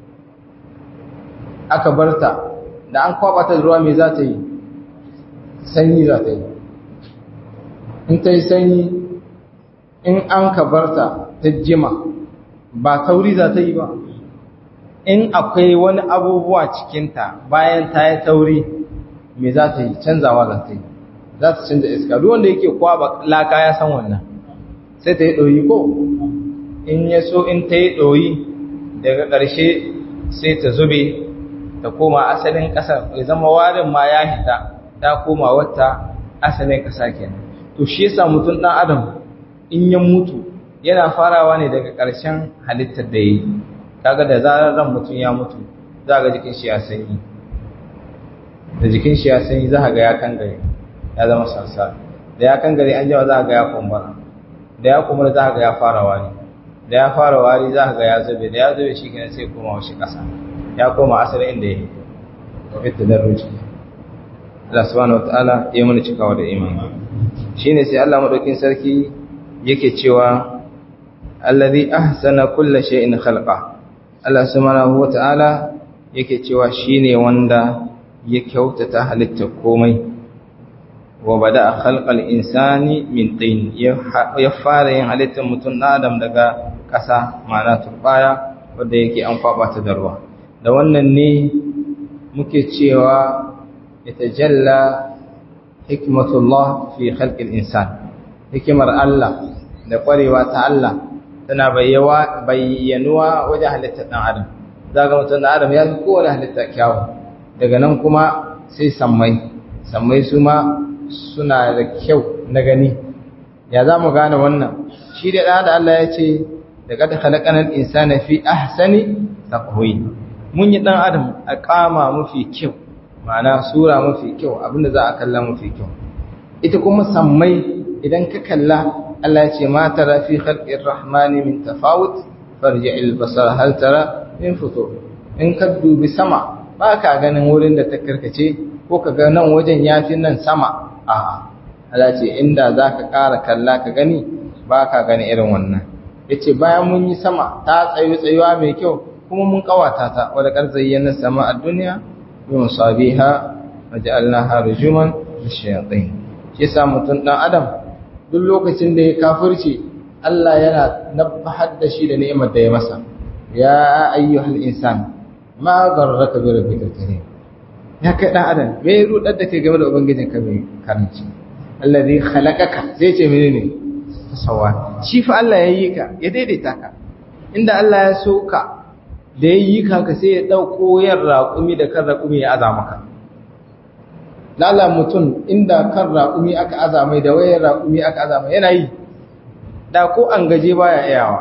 aka barta da an kwaba ta da ruwa me za ta yi sanyi za ta yi in ta yi sanyi in an ka barta ta jima ba tauri za ta yi ba in akwai wani abubuwa cikinta bayan ta yi tauri me za ta yi canzawa za ta yi za ta canza iska duk wanda yake kwaba laka ya san wannan sai ta yi ɗoyi ko in ya so in ta yi ɗoyi daga ƙarshe sai ta zube ta koma asalin ƙasar ya zama warin ma ya hita ta koma wata asalin ƙasa kenan to shi yasa mutum ɗan adam in ya mutu yana farawa ne daga ƙarshen halittar da yi kaga da zarar ran mutum ya mutu za ga jikin shi ya sanyi da jikin shi ya sanyi za ga ya kangare ya zama sansa da ya kangare an jawa za ga ya kumbura da ya kumbura za ga ya fara wari da ya fara wari za ga ya zube da ya zube shi kenan sai koma washi ƙasa ya koma asalin inda ya yi fitta da ruci Allah subhanahu wataala ya mana cikawa da imani shine sai Allah madaukin sarki yake cewa allazi ahsana kulla shay'in khalqa Allah subhanahu wataala yake cewa shine wanda ya kyautata halitta komai wa bada khalqal insani min tin ya fara yin halittar mutum adam daga ƙasa ma'ana turbaya wanda yake an kwaba ta da ruwa da wannan ne muke cewa yatajalla hikmatullah fi khalqil insan hikimar Allah da kwarewa ta Allah tana bayyanuwa wajen halittar ɗan adam zaga mutum ɗan adam ya fi kowane halitta kyawu daga nan kuma sai sammai sammai su ma suna da kyau na gani ya za mu gane wannan shi da ɗan da Allah ya ce da kada halakanar insana fi ahsani taqwi mun yi ɗan adam a kama mafi kyau ma'ana sura mafi kyau abinda za a kalla mafi kyau ita kuma sammai idan ka kalla Allah ce ma tara fi khalqir rahmani min tafawut farji'il basar hal tara min futur in ka dubi sama ba ka ganin wurin da ta karkace ko ka ga nan wajen yafi nan sama a Allah ce inda zaka ƙara kalla ka gani ba ka gani irin wannan yace bayan mun yi sama ta tsayu tsayuwa mai kyau kuma mun kawata ta wa laqad zayyana sama ad-dunya bi musabiha waja'alnaha rujuman lishayatin shi yasa mutun dan adam duk lokacin da ya kafirci Allah yana nabbahar da shi da ni'imar da ya masa ya ayyuhal insan ma garraka bi rabbikal karim ya kai dan adam me ya rudar da kai game da ubangijin ka mai karanci allazi khalaqaka sai ce menene sawa shi fa Allah ya yi ka ya daidaita ka inda Allah ya so ka da ya yi ka ka sai ya dauko yar raƙumi da kan raƙumi ya aza maka lala mutum inda kan raƙumi aka azamai da wayar raƙumi aka azamai yana yi da ko an gaje baya iyawa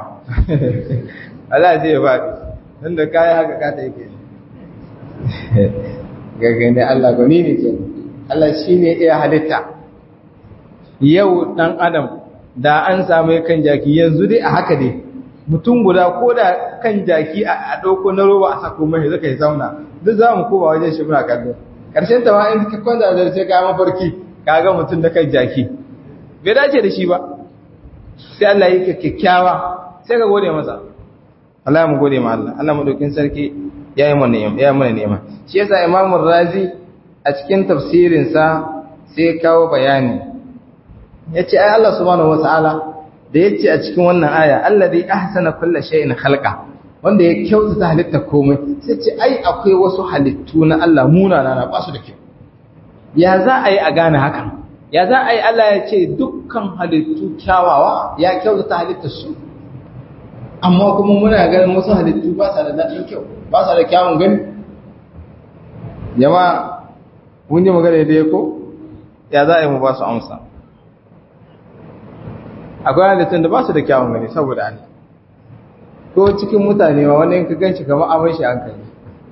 Allah zai ba don da kayan haka kata yake gagani Allah gani ne ke Allah shi ne iya halitta yau ɗan adam da an samu kan jaki yanzu dai a haka dai mutum guda ko da kan jaki a ɗauko na roba a sako mai zaka yi zauna duk za mu kowa wajen shi muna kallo ƙarshen ta ma in ka kwanta da sai ka mafarki ka ga mutum da kan jaki bai dace da shi ba sai Allah yi ka kyakkyawa sai ka gode masa Allah mu gode ma Allah Allah madaukin sarki ya yi mana ya yi mana nema shi yasa Imam Razi a cikin tafsirin sa sai kawo bayani yace ai Allah subhanahu wataala da yace a cikin wannan aya alladhi ahsana kulli shay'in khalqa wanda ya kyautata halitta komai sai ce ai akwai wasu halittu na Allah munana na ba su da kyau ya za a yi a gane hakan ya za a yi Allah ya ce dukkan halittu kyawawa ya kyautata halittar su amma kuma muna ganin wasu halittu ba sa da daɗin kyau ba sa da kyawun gani jama'a kun ji magana da ya ko ya za a yi mu ba su amsa akwai halittun da ba su da kyawun gani saboda Allah ko cikin mutane ma wani ka ganci kamar amai shi hankali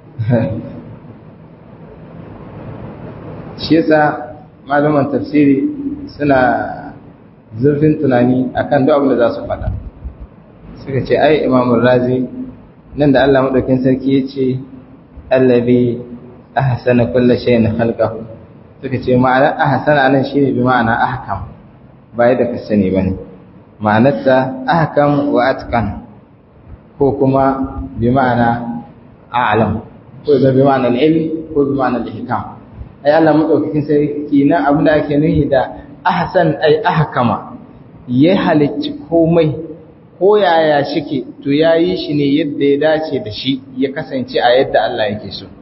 shi yasa malaman tafsiri suna zurfin tunani akan duk abin da za su faɗa suka ce ai imamun razi nan da Allah madaukin sarki ya ce allabi ahsana kulli shay'in khalqahu suka ce ma'ana ahsana nan shine bi ma'ana ahkam ba yadda ka sani bane ma'anarta ahkam wa atqan ko kuma bi ma'ana a'lam ko da bi ma'ana ilm ko bi ma'ana ihkam ai Allah madaukakin sarki na abin da ake nuhi da ahsan ai ahkama ya halicci komai ko yaya shike to yayi shi ne yadda ya dace da shi ya kasance a yadda Allah yake so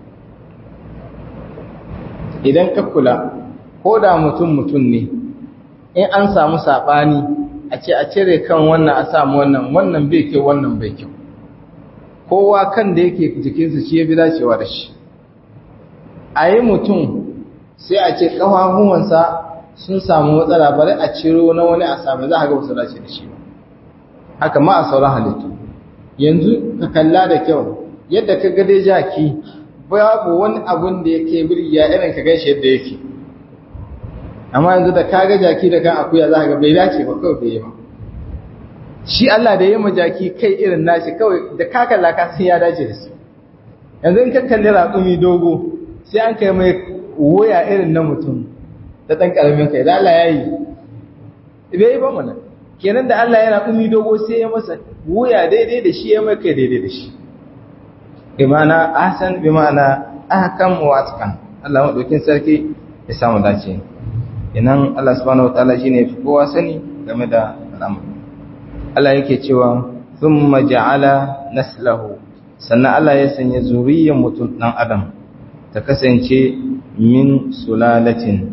idan ka kula ko da mutum mutum ne in an samu sabani a ce a cire kan wannan a samu wannan wannan bai kyau wannan bai kyau kowa kan da yake jikinsa shi ya fi dacewa da shi a yi mutum sai a ce ƙafafuwansa sun samu matsala bari a ciro na wani a sami za a ga wasu dace da shi ba haka ma a sauran halittu yanzu ka kalla da kyau yadda ka gade jaki babu wani abun da yake birgiya irin ka ganshi yadda yake amma yanzu da ka ga jaki da kan akuya za ka ga bai dace ba kawai bai yi ba shi Allah da ya ma jaki kai irin nashi kawai da ka kalla ka san ya dace da su yanzu in ka kalli raƙumi dogo sai an kai mai wuya irin na mutum da ɗan ƙaramin kai da Allah ya yi bai yi ba mana kenan da Allah yana umi dogo sai ya masa wuya daidai da shi ya mai kai daidai da shi bi ma'ana ahsan bi ma'ana ahkam wa atqan Allah madaukin sarki ya samu dace inan Allah subhanahu wataala shine fi kowa sani game da al'amari Allah yake cewa thumma ja'ala naslahu sannan Allah ya sanya zuriyar mutum dan adam ta kasance min sulalatin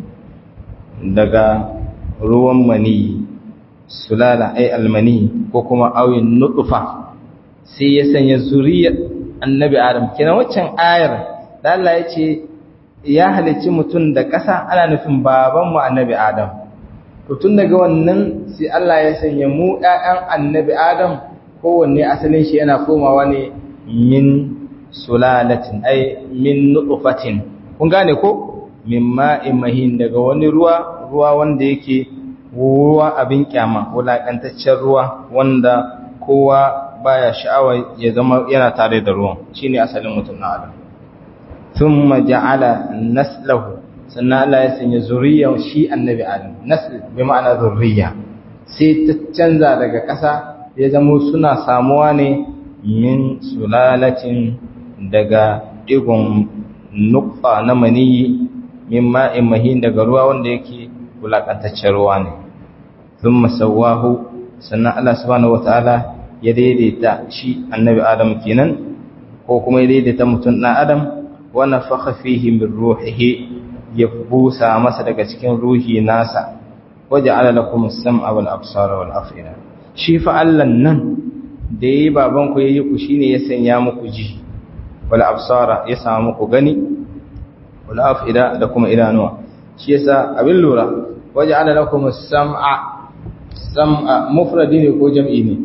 daga ruwan maniyi sulala ai almani ko kuma awin nutfa sai ya sanya zuriyar annabi adam kenan waccan ayar da Allah ya ce ya halicci mutum da ƙasa ana nufin baban mu annabi adam to tun daga wannan sai Allah ya sanya mu ƴaƴan annabi adam kowanne asalin shi yana komawa ne min sulalatin ai min nutfatin kun gane ko min ma'in mahin daga wani ruwa ruwa wanda yake ruwa abin kyama wulaƙantaccen ruwa wanda kowa baya sha'awa ya zama yana tare da ruwan shine asalin mutum na adam thumma ja'ala naslahu sannan Allah ya sanya zuriyar shi annabi adam nasl bi ma'ana zurriya sai ta canza daga ƙasa ya zama suna samuwa ne min sulalatin daga digon nukfa na maniyi min ma'in mahin daga ruwa wanda yake wulaƙantaccen ruwa ne sun masawahu sannan Allah subhanahu wata'ala ya daidaita shi annabi adam kenan ko kuma ya daidaita mutum ɗan adam wani faka fihi min ruhihi ya busa masa daga cikin ruhi nasa waje ala lakum sam'a wal absara wal afida shi fa Allah nan da yayi baban ku yayi ku shine ya sanya muku ji wal absara ya sa muku gani wal afida da kuma idanuwa shi yasa abin lura waje ala lakum sam'a sam'a mufradi ne ko jam'i ne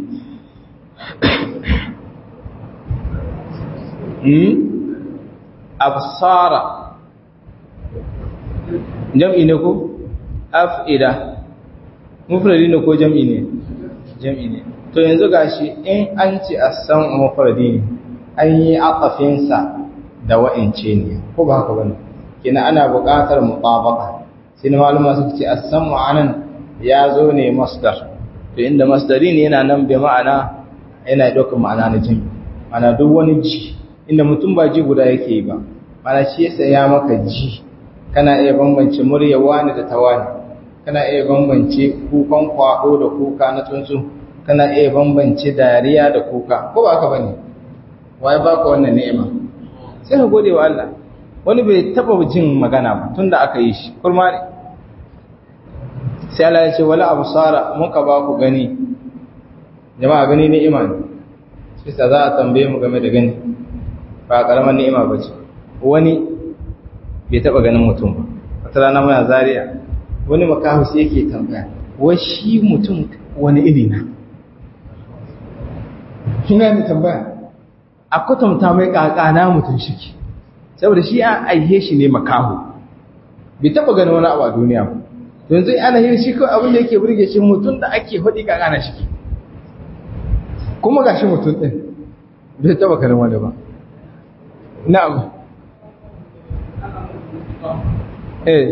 hmm absara jam'i ne ko af'ida mufradi ne ko jam'i ne jam'i ne to yanzu gashi in an ce as-sam'u mufradi ne an yi aqafin sa da wa'ince ne ko ba haka bane kina ana buƙatar mutabaka sai malama suka ce as-sam'u anan ya zo ne masdar to inda masdari ne yana nan bai ma'ana yana ɗaukar ma'ana na jin mana duk wani ji inda mutum ba ji guda yake yi ba mana shi yasa ya maka ji kana iya bambance murya wani da tawani kana iya bambance kukan kwado da kuka na tsuntsu kana iya bambance dariya da kuka ko ba haka bane wai baka wannan ni'ima sai ka gode wa Allah wani bai taba jin magana ba tunda aka yi shi kurma ne sai Allah ya ce wala absara muka ba ku gani jama'a gani ni'ima ne sai za a tambaye mu game da gani ba karamar ni'ima ba ce wani bai taba ganin mutum ba wata rana muna zariya wani makahu sai yake tambaya wai shi mutum wani iri na kina ni tambaya a kwatanta mai kakana mutum shiki saboda shi an aihe shi ne makahu bai taba ganin wani abu a duniya ba yanzu ana yin shi kawai abin da yake burge shi mutum da ake hudi kakana shiki kuma ga shi mutum ɗin bai taba ganin wani ba na'am eh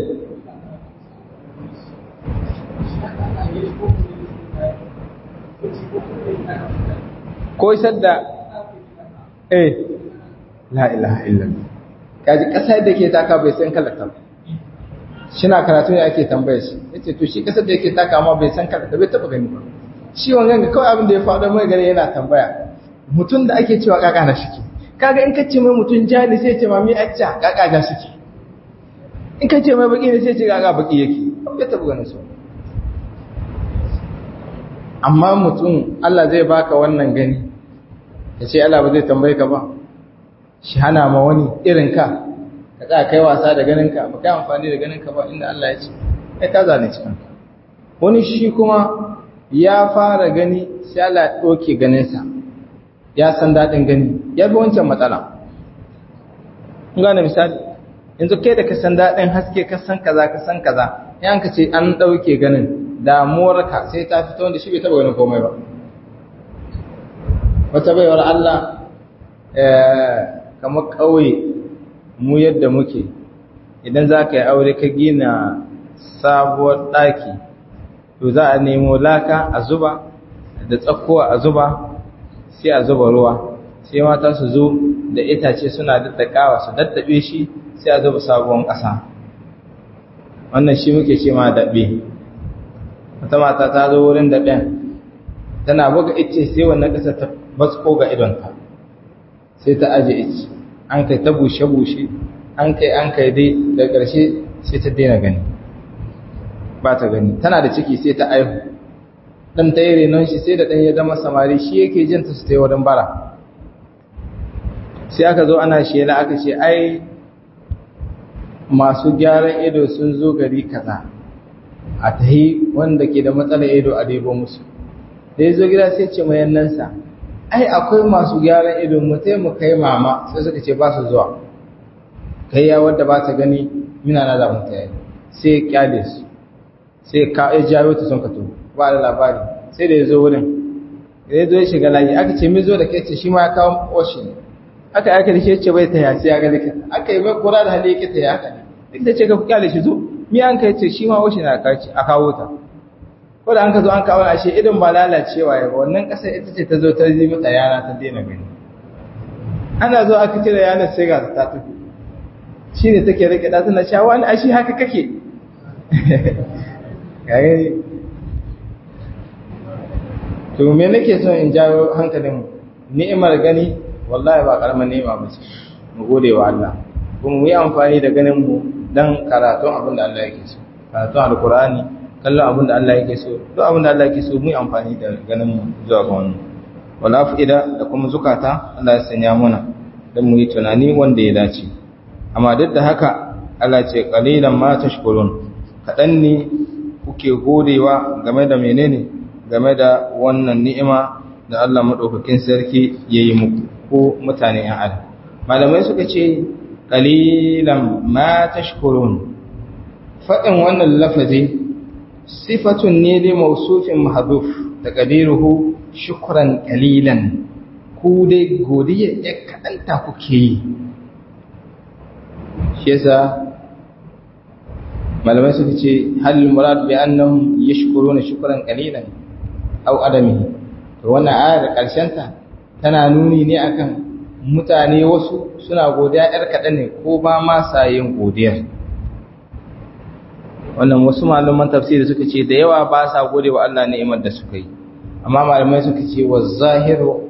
ko sadda eh la ilaha illallah kaji kasar da ke taka bai san kalata shina karatu ne ake tambaye shi yace to shi kasar da yake taka amma bai san kalata bai taba gani ba shi wannan ga kawai abin da ya faɗo mai gare yana tambaya mutum da ake cewa kaka na shike kaga in kace mai mutum jani sai ce mami acca kaka ga shike in kace mai baki ne sai ce kaka baki yake bai taba ganin su amma mutum Allah zai baka wannan gani ya ce Allah ba zai tambaye ka ba shi hana ma wani irin ka ka tsaya kai wasa da ganin ka ba kai amfani da ganin ka ba inda Allah ya ce kai ka zane cikin ka wani shi kuma ya fara gani sai Allah ya ɗauke ganinsa ya san daɗin gani ya bi wancan matsala kun gane misali yanzu kai da ka san daɗin haske ka san kaza ka san kaza yan ka ce an ɗauke ganin damuwarka sai ta fito wanda shi bai taɓa ganin komai ba wata baiwar Allah kamar ƙauye mu yadda muke idan za ka yi aure ka gina sabuwar ɗaki to za a nemo laka a zuba da tsakkowa a zuba sai a zuba ruwa sai mata su zo da itace suna daddakawa su daddabe shi sai a zuba sabuwar ƙasa wannan shi muke ce ma daɓe wata mata ta zo wurin daɓen tana buga ice sai wannan ƙasa ta basko ga idonta sai ta aje ice an kai ta bushe-bushe an kai an kai dai da ƙarshe sai ta daina gani ba ta gani tana da ciki sai ta aihu ɗan ta yi renon shi sai da ɗan ya zama samari shi yake jin ta su ta yi wurin bara sai aka zo ana shela aka ce ai masu gyaran ido sun zo gari kaza a ta yi wanda ke da matsalar ido a debo musu da ya zo gida sai ce mayannansa ai akwai masu gyaran ido mu mu kai mama sai suka ce ba su zuwa kai ya wadda ba ta gani mina na zamu ta yi sai ya kyale su sai ka ya jawo ta sun kato ba da labari sai da ya zo wurin da ya zo ya shiga layi aka ce mi zo da kai ce shi ma ya kawo oshi ne aka aka da shi ce bai ta ya sai ya ga likita aka yi mai kura da hali yake ta ya haka ne duk da ce ka kyale shi zo mi an kai ce shi ma oshi na a kawo ta ko da an ka zo an kawo ashe idan ba lalacewa ya ba wannan kasar ita ce ta zo ta yi mata yana ta daina gani ana zo aka cire yanar sai ga ta tafi shi ne take rike da tana cewa wani ashi haka kake gare to me nake son in jawo hankalin mu ni'imar gani wallahi ba karamar ni'ima ba ce mu gode wa Allah kuma mu yi amfani da ganin mu dan karatun abin da Allah yake so karatun alkur'ani kallon abin da Allah yake so duk abin da Allah yake so mu yi amfani da ganin mu zuwa ga wannan wal afida da kuma zukata Allah ya sanya muna dan mu yi tunani wanda ya dace amma duk da haka Allah ce qalilan ma tashkurun kadan ne kuke godewa game da menene game da wannan ni'ima da Allah madaukakin sarki yayi muku ko mutane yan adam malamai suka ce qalilan ma tashkurun fadin wannan lafazi sifatun ne li mausufin mahdhuf taqdiruhu shukran qalilan ku dai godiya ya kadanta kuke yi shi yasa malamai suka ce hal murad bi annahum yashkuruna shukran qalilan aw adami to wannan ayar karshen ta tana nuni ne akan mutane wasu suna godiya yar kadan ne ko ba ma sayin godiyar wannan wasu malaman tafsiri suka ce da yawa ba sa gode wa Allah ni'imar da suka yi amma malamai suka ce wa zahiru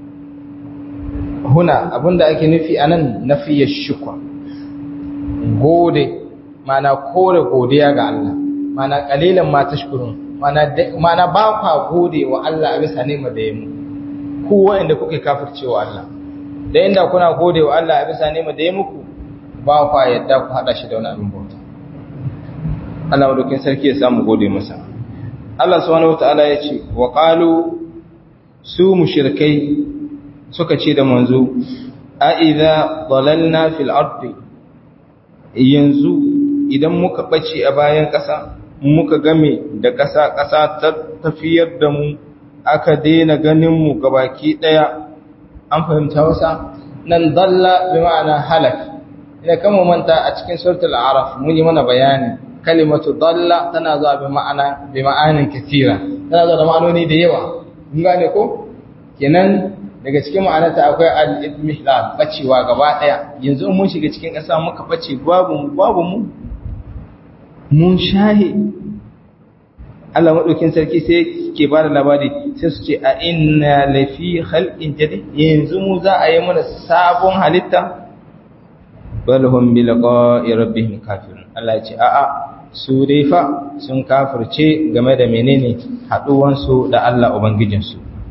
huna abinda ake nufi anan nafiya shukwa gode mana kore godiya ga Allah mana kalilan ma tashkurun mana mana ba kwa gode wa Allah a bisa ni'imar da ya mu ku wanda kuke kafircewa Allah da inda kuna gode wa Allah a bisa ni'imar da ya muku ba kwa yadda ku hada shi da wani abin bauta Allah madaukin sarki ya samu gode masa Allah subhanahu wataala ya ce wa qalu su mushrikai suka ce da manzo a idza dalalna fil ardi yanzu idan muka bace a bayan ƙasa muka game da ƙasa ƙasa ta tafiyar da mu aka daina ganin mu gabaki daya an fahimta wasa nan dalla bi ma'ana halak ina kama manta a cikin suratul a'raf mun yi mana bayani kalimatu dalla tana zuwa bi ma'ana bi ma'anin kathira tana zuwa da ma'anoni da yawa mun gane ko kenan daga cikin ma'anarta akwai al-idmihlal bacewa gaba daya yanzu mun shiga cikin ƙasa muka bace babu mu babu mu mun shahe Allah madaukin sarki sai ke ba da labari sai su ce a inna lafi khalqin jadid yanzu mu za a yi mana sabon halitta bal hum bi liqa'i rabbihim kafirun Allah ya ce a'a su dai fa sun kafirce game da menene haduwansu da Allah ubangijinsu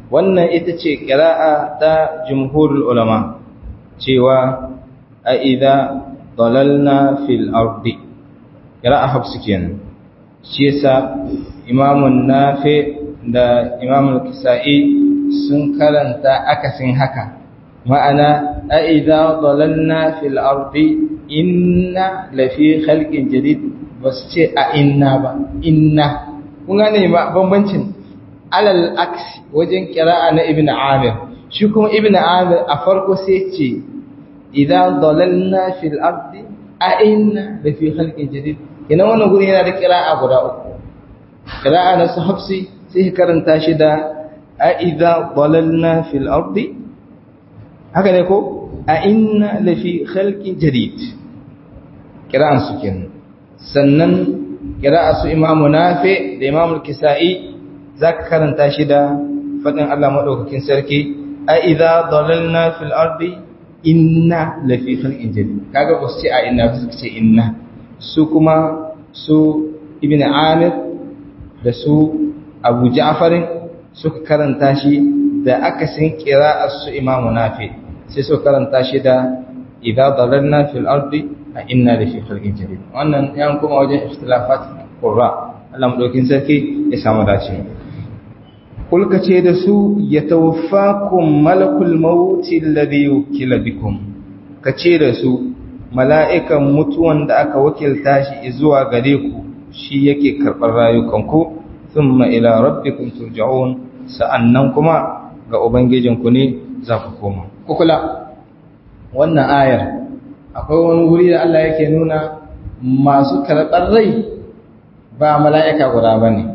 wannan ita ce ƙira'a ta jumhurul ulama cewa a idza dalalna fil ardi ƙira'a hafsu kenan shi yasa imamun nafi da imamun kisa'i sun karanta akasin haka ma'ana a idza dalalna fil ardi inna lafi khalqin jadid ba su ce a inna ba inna kun gane ba bambancin alal aksi wajen kira'a na ibn amir shi kuma ibn amir a farko sai ce idan dalalna fil ardi a inna da fi khalqin jadid ina wannan guri yana da kira'a guda uku kira'a na su hafsi sai ka karanta shi da a idan dalalna fil ardi haka ne ko a inna la fi khalqin jadid kira'an su kenan sannan kira'a su imamu nafi da imamu kisa'i za ka karanta shi da faɗin Allah maɗaukakin sarki a idha dalalna fil ardi inna lafi khalqin jadid kaga ba su ce a inna su ce inna su kuma su ibn amir da su abu ja'far suka karanta shi da akasin qira'ar su imamu nafi sai su karanta shi da idha dalalna fil ardi a inna lafi khalqin jadid wannan yan kuma wajen ikhtilafat qurra Allah maɗaukakin sarki ya samu dace kulka ce da su ya tawaffakun malakul mawuti alladhi wukila bikum ka ce da su mala'ikan mutuwan da aka wakilta shi zuwa gare ku shi yake karɓar rayukanku thumma ila rabbikum turja'un sa'annan kuma ga ubangijinku ne za ku koma kukula wannan ayar akwai wani wuri da Allah yake nuna masu karɓar rai ba mala'ika guda bane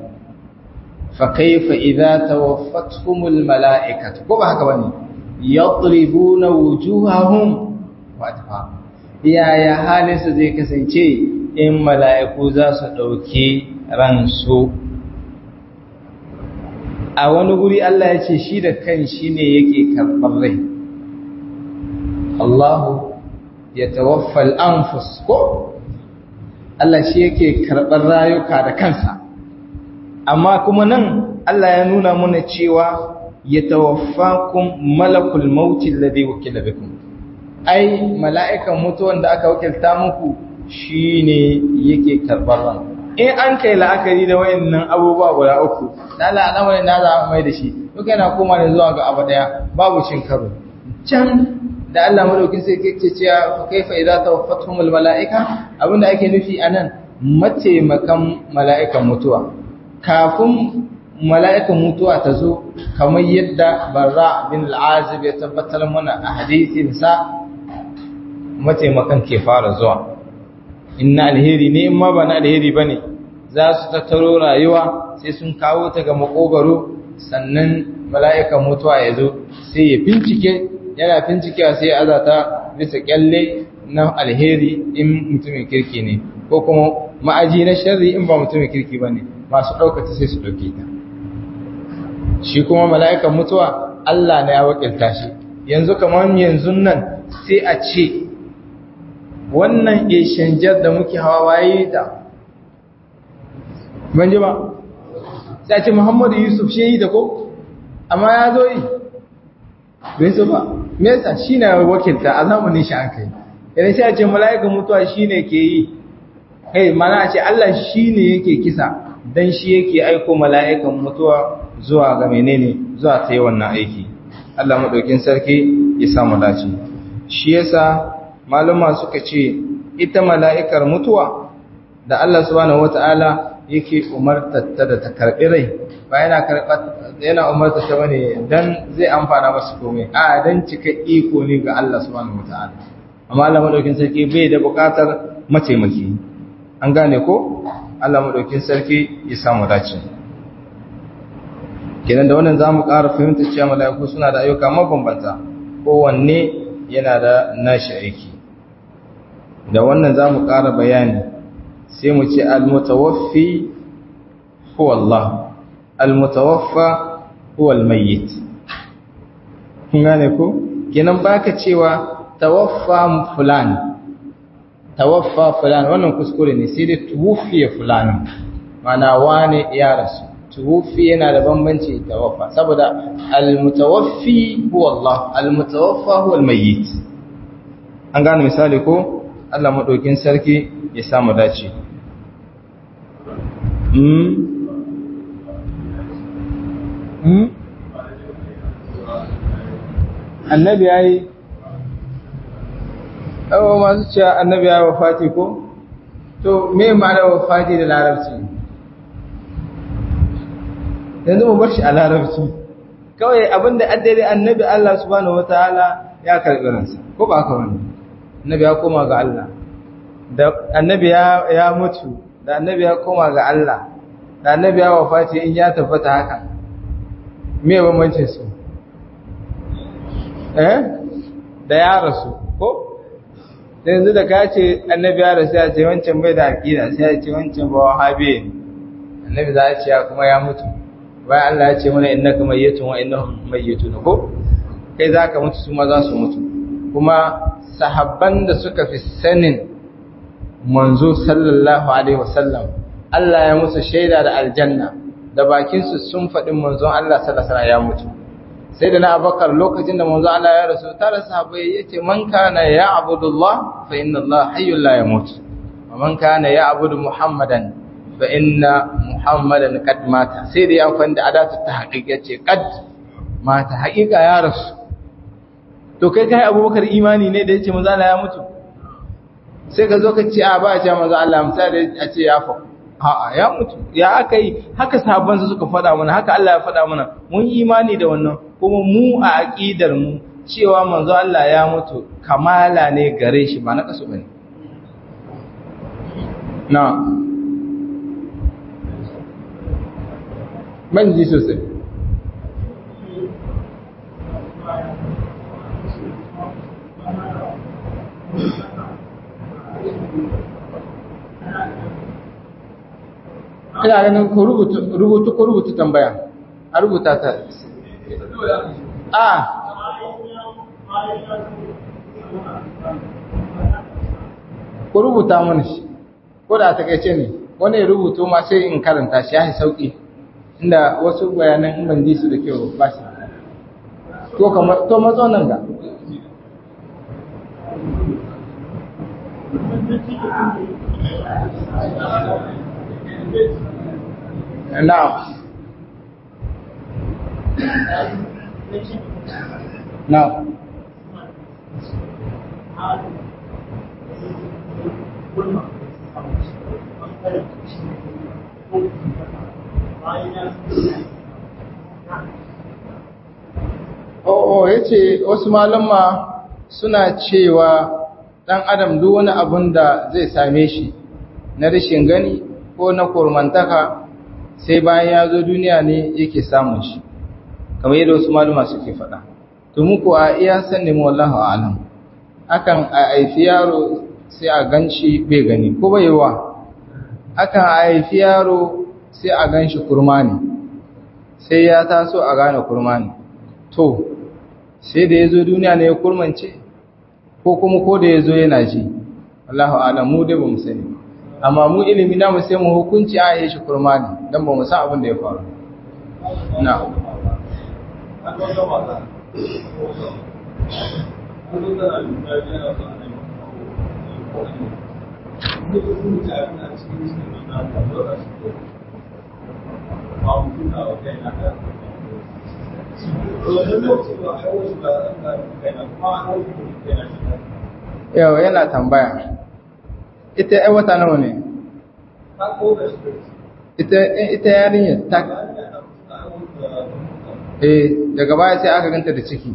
فكيف إذا توفتهم الملائكة كما هكذا يضربون وجوههم وأدبارهم يا يا halin su zai kasance in mala'iku za su ɗauki ransu a wani guri Allah ya ce shi da kan shi ne yake karɓar rai Allahu ya tawaffal anfus ko Allah shi yake karɓar rayuka da kansa amma kuma nan Allah ya nuna mana cewa ya tawaffakum malakul mauti alladhi wukila bikum ai mala'ikan mutuwan da aka wakilta muku shine yake karbar ran in an kai la'akari da wayannan abubuwa guda uku dala al'amarin da za mai da shi duk yana koma ne zuwa ga abu daya babu cin karo can da Allah madaukin sai yake cewa kaifa idza tawaffatuhumul mala'ika abinda ake nufi anan mataimakan mala'ikan mutuwa kafin mala'ikan mutuwa ta zo kamar yadda barra bin al'azib ya tabbatar mana a hadisinsa mataimakan ke fara zuwa inna alheri ne in ma ba na alheri ba ne za su tattaro rayuwa sai sun kawo ta ga makogaro sannan mala'ikan mutuwa ya zo sai ya bincike yana bincikewa sai ya azata bisa kyalle na alheri in mutumin kirki ne ko kuma ma'aji na sharri in ba mutumin kirki ba ne masu ɗaukata sai su ɗauke ta shi kuma mala'ikan mutuwa Allah na ya wakilta shi yanzu kamar yanzu nan sai a ce wannan eshanjar da muke hawa waye ta ban ji ba sai a ce muhammadu yusuf shi yi da ko amma ya zo yi bai so ba me yasa shi na wakilta a zamanin shi an kai idan sai a ce mala'ikan mutuwa shi ne ke yi kai mana a ce Allah shi ne yake kisa dan shi yake aiko mala'ikan mutuwa zuwa ga menene zuwa ta yi wannan aiki Allah maɗaukin sarki ya samu dace shi yasa maluma suka ce ita mala'ikar mutuwa da Allah subhanahu wata'ala yake umartar ta da ta karɓi rai ba yana karɓar yana umartar ta bane dan zai amfana masu komai a dan cika iko ne ga Allah subhanahu wata'ala amma Allah maɗaukin sarki bai da buƙatar mataimaki an gane ko Allah maɗaukin sarki ya samu dace kenan da wannan zamu ƙara fahimta cewa mala'iku suna da ayyuka mabambanta kowanne yana da nashi aiki da wannan zamu ƙara bayani sai mu ce al-mutawaffi huwa Allah al-mutawaffa huwa al-mayyit kun gane ko kenan baka cewa tawaffa fulan tawaffa fulan wannan kuskure ne sai dai tuwfiya fulan mana wane ya rasu tuwfi yana da bambanci tawaffa saboda al-mutawaffi huwa Allah al-mutawaffa huwa al-mayyit an gane misali ko Allah madaukin sarki ya samu dace mm mm annabi yayi awa masu cewa annabi ya wafati ko to me ma'ana wafati da larabci yanzu mu bar shi a larabci kawai abinda addare annabi Allah subhanahu wataala ya karbi ransa ko ba haka wani annabi ya koma ga Allah da annabi ya ya mutu da annabi ya koma ga Allah da annabi ya wafati in ya tabbata haka me bambancin su eh da ya rasu ko yanzu da ka ce annabi ya rasu ya ce wancan bai da aqida sai ya ce wancan ba wahabi annabi za a ce kuma ya mutu bayan Allah ya ce mana innaka mayyitun wa innahum mayyitun ko kai zaka mutu su ma za su mutu kuma sahabban da suka fi sanin manzo sallallahu alaihi wasallam Allah ya musu shaida da aljanna da bakin su sun faɗi manzon Allah sallallahu alaihi ya mutu sai da na abakar lokacin da manzo Allah ya rasu tare sahabbai yace man kana ya abudullah fa inna Allah hayyul la yamut wa man kana ya abudu muhammadan fa inna muhammadan qad mata sai da ya amfani da adatu ta haƙiƙa ce qad mata haƙiƙa ya rasu to kai kai abubakar imani ne da yace manzo Allah ya mutu sai ka zo ka ce a ba a ce manzo Allah misali a ce ya fa a'a ya mutu ya aka yi haka sahabban su suka faɗa mana haka Allah ya faɗa mana mun imani da wannan kuma mu a aqidar mu cewa manzo Allah ya mutu kamala ne gare shi ba na kasu bane na ban ji sosai ina ganin ku rubutu ko rubutu tambaya a rubuta ta a ku rubuta mana shi ko da ta kaice ne wani ya rubuto ma sai in karanta shi ya yi sauƙi inda wasu bayanan in ban ji su da kyau ba shi to kamar to matso nan ga Now. Now. Oh, ya ce wasu malama suna cewa ɗan adam duk wani abun da zai same shi na rashin gani ko na kurmantaka sai bayan ya zo duniya ne yake samun shi kamar yadda wasu maluma suke faɗa to muku a iya sanni mu wallahu alam akan a haifi yaro sai a ganshi bai gani ko bai wa akan a haifi yaro sai a ganshi kurma ne sai ya taso a gane kurma ne to sai da ya zo duniya ne ya kurmance ko kuma ko da ya zo yana ji wallahu alam mu dai ba mu sani amma mu ilimi na mu sai mu hukunci a yi shi kurma ne don ba mu san abin da ya faru na yau yana tambaya ita ai wata nawa ne ita ita yarinya ta eh daga baya sai aka ganta da ciki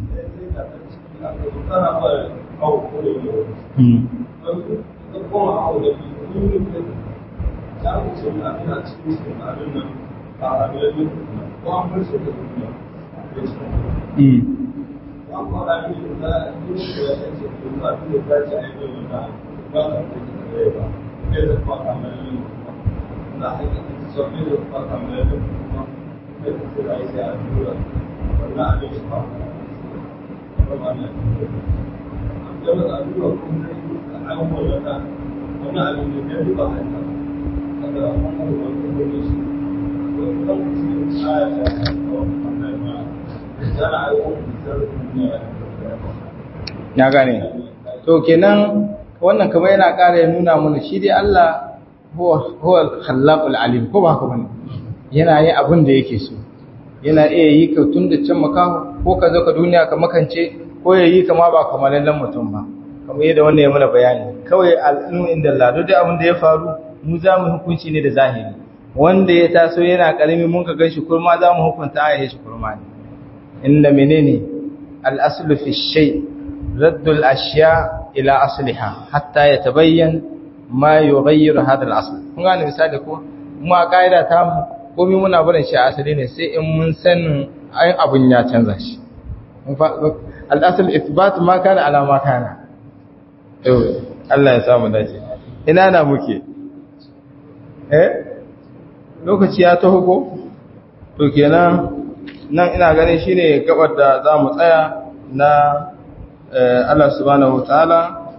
ya gane to kenan wannan kamar yana ƙara ya nuna mana shi dai Allah huwa al-khallaqul alim ko ba haka bane yana yin abin da yake so yana iya yi ka tun da can makaho ko ka zo ka duniya ka makance ko ya yi kama ba kamalallen mutum ba kamar yadda wannan ya mana bayani kawai al'ilmu inda Allah duk abin da ya faru mu za mu hukunci ne da zahiri wanda ya taso yana karami mun ka ganshi kurma za mu hukunta a shi kurma ne inda menene al-aslu fi shay raddu al-ashya ila asliha hatta yatabayyan ma yughayyiru hadha al-asl kun gane misali ko mu a kaida ta mu komai muna barin shi a asali ne sai in mun san ayin abun ya canza shi al-asl ithbat ma kana ala ma kana Allah ya samu dace ina na muke eh lokaci ya taho ko to kenan nan ina ganin shine gabar da za mu tsaya na Allah subhanahu wataala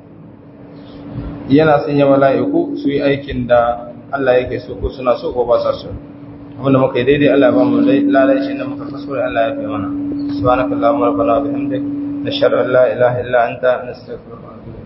yana sanya mala'iku su yi aikin da Allah yake so ko suna so ko ba sa so abinda muka yi daidai Allah ba mu lalai shi da muka fasura Allah ya fi mana subhanakallahumma rabbana wa bihamdik nashhadu an la ilaha illa anta nastaghfiruka wa natubu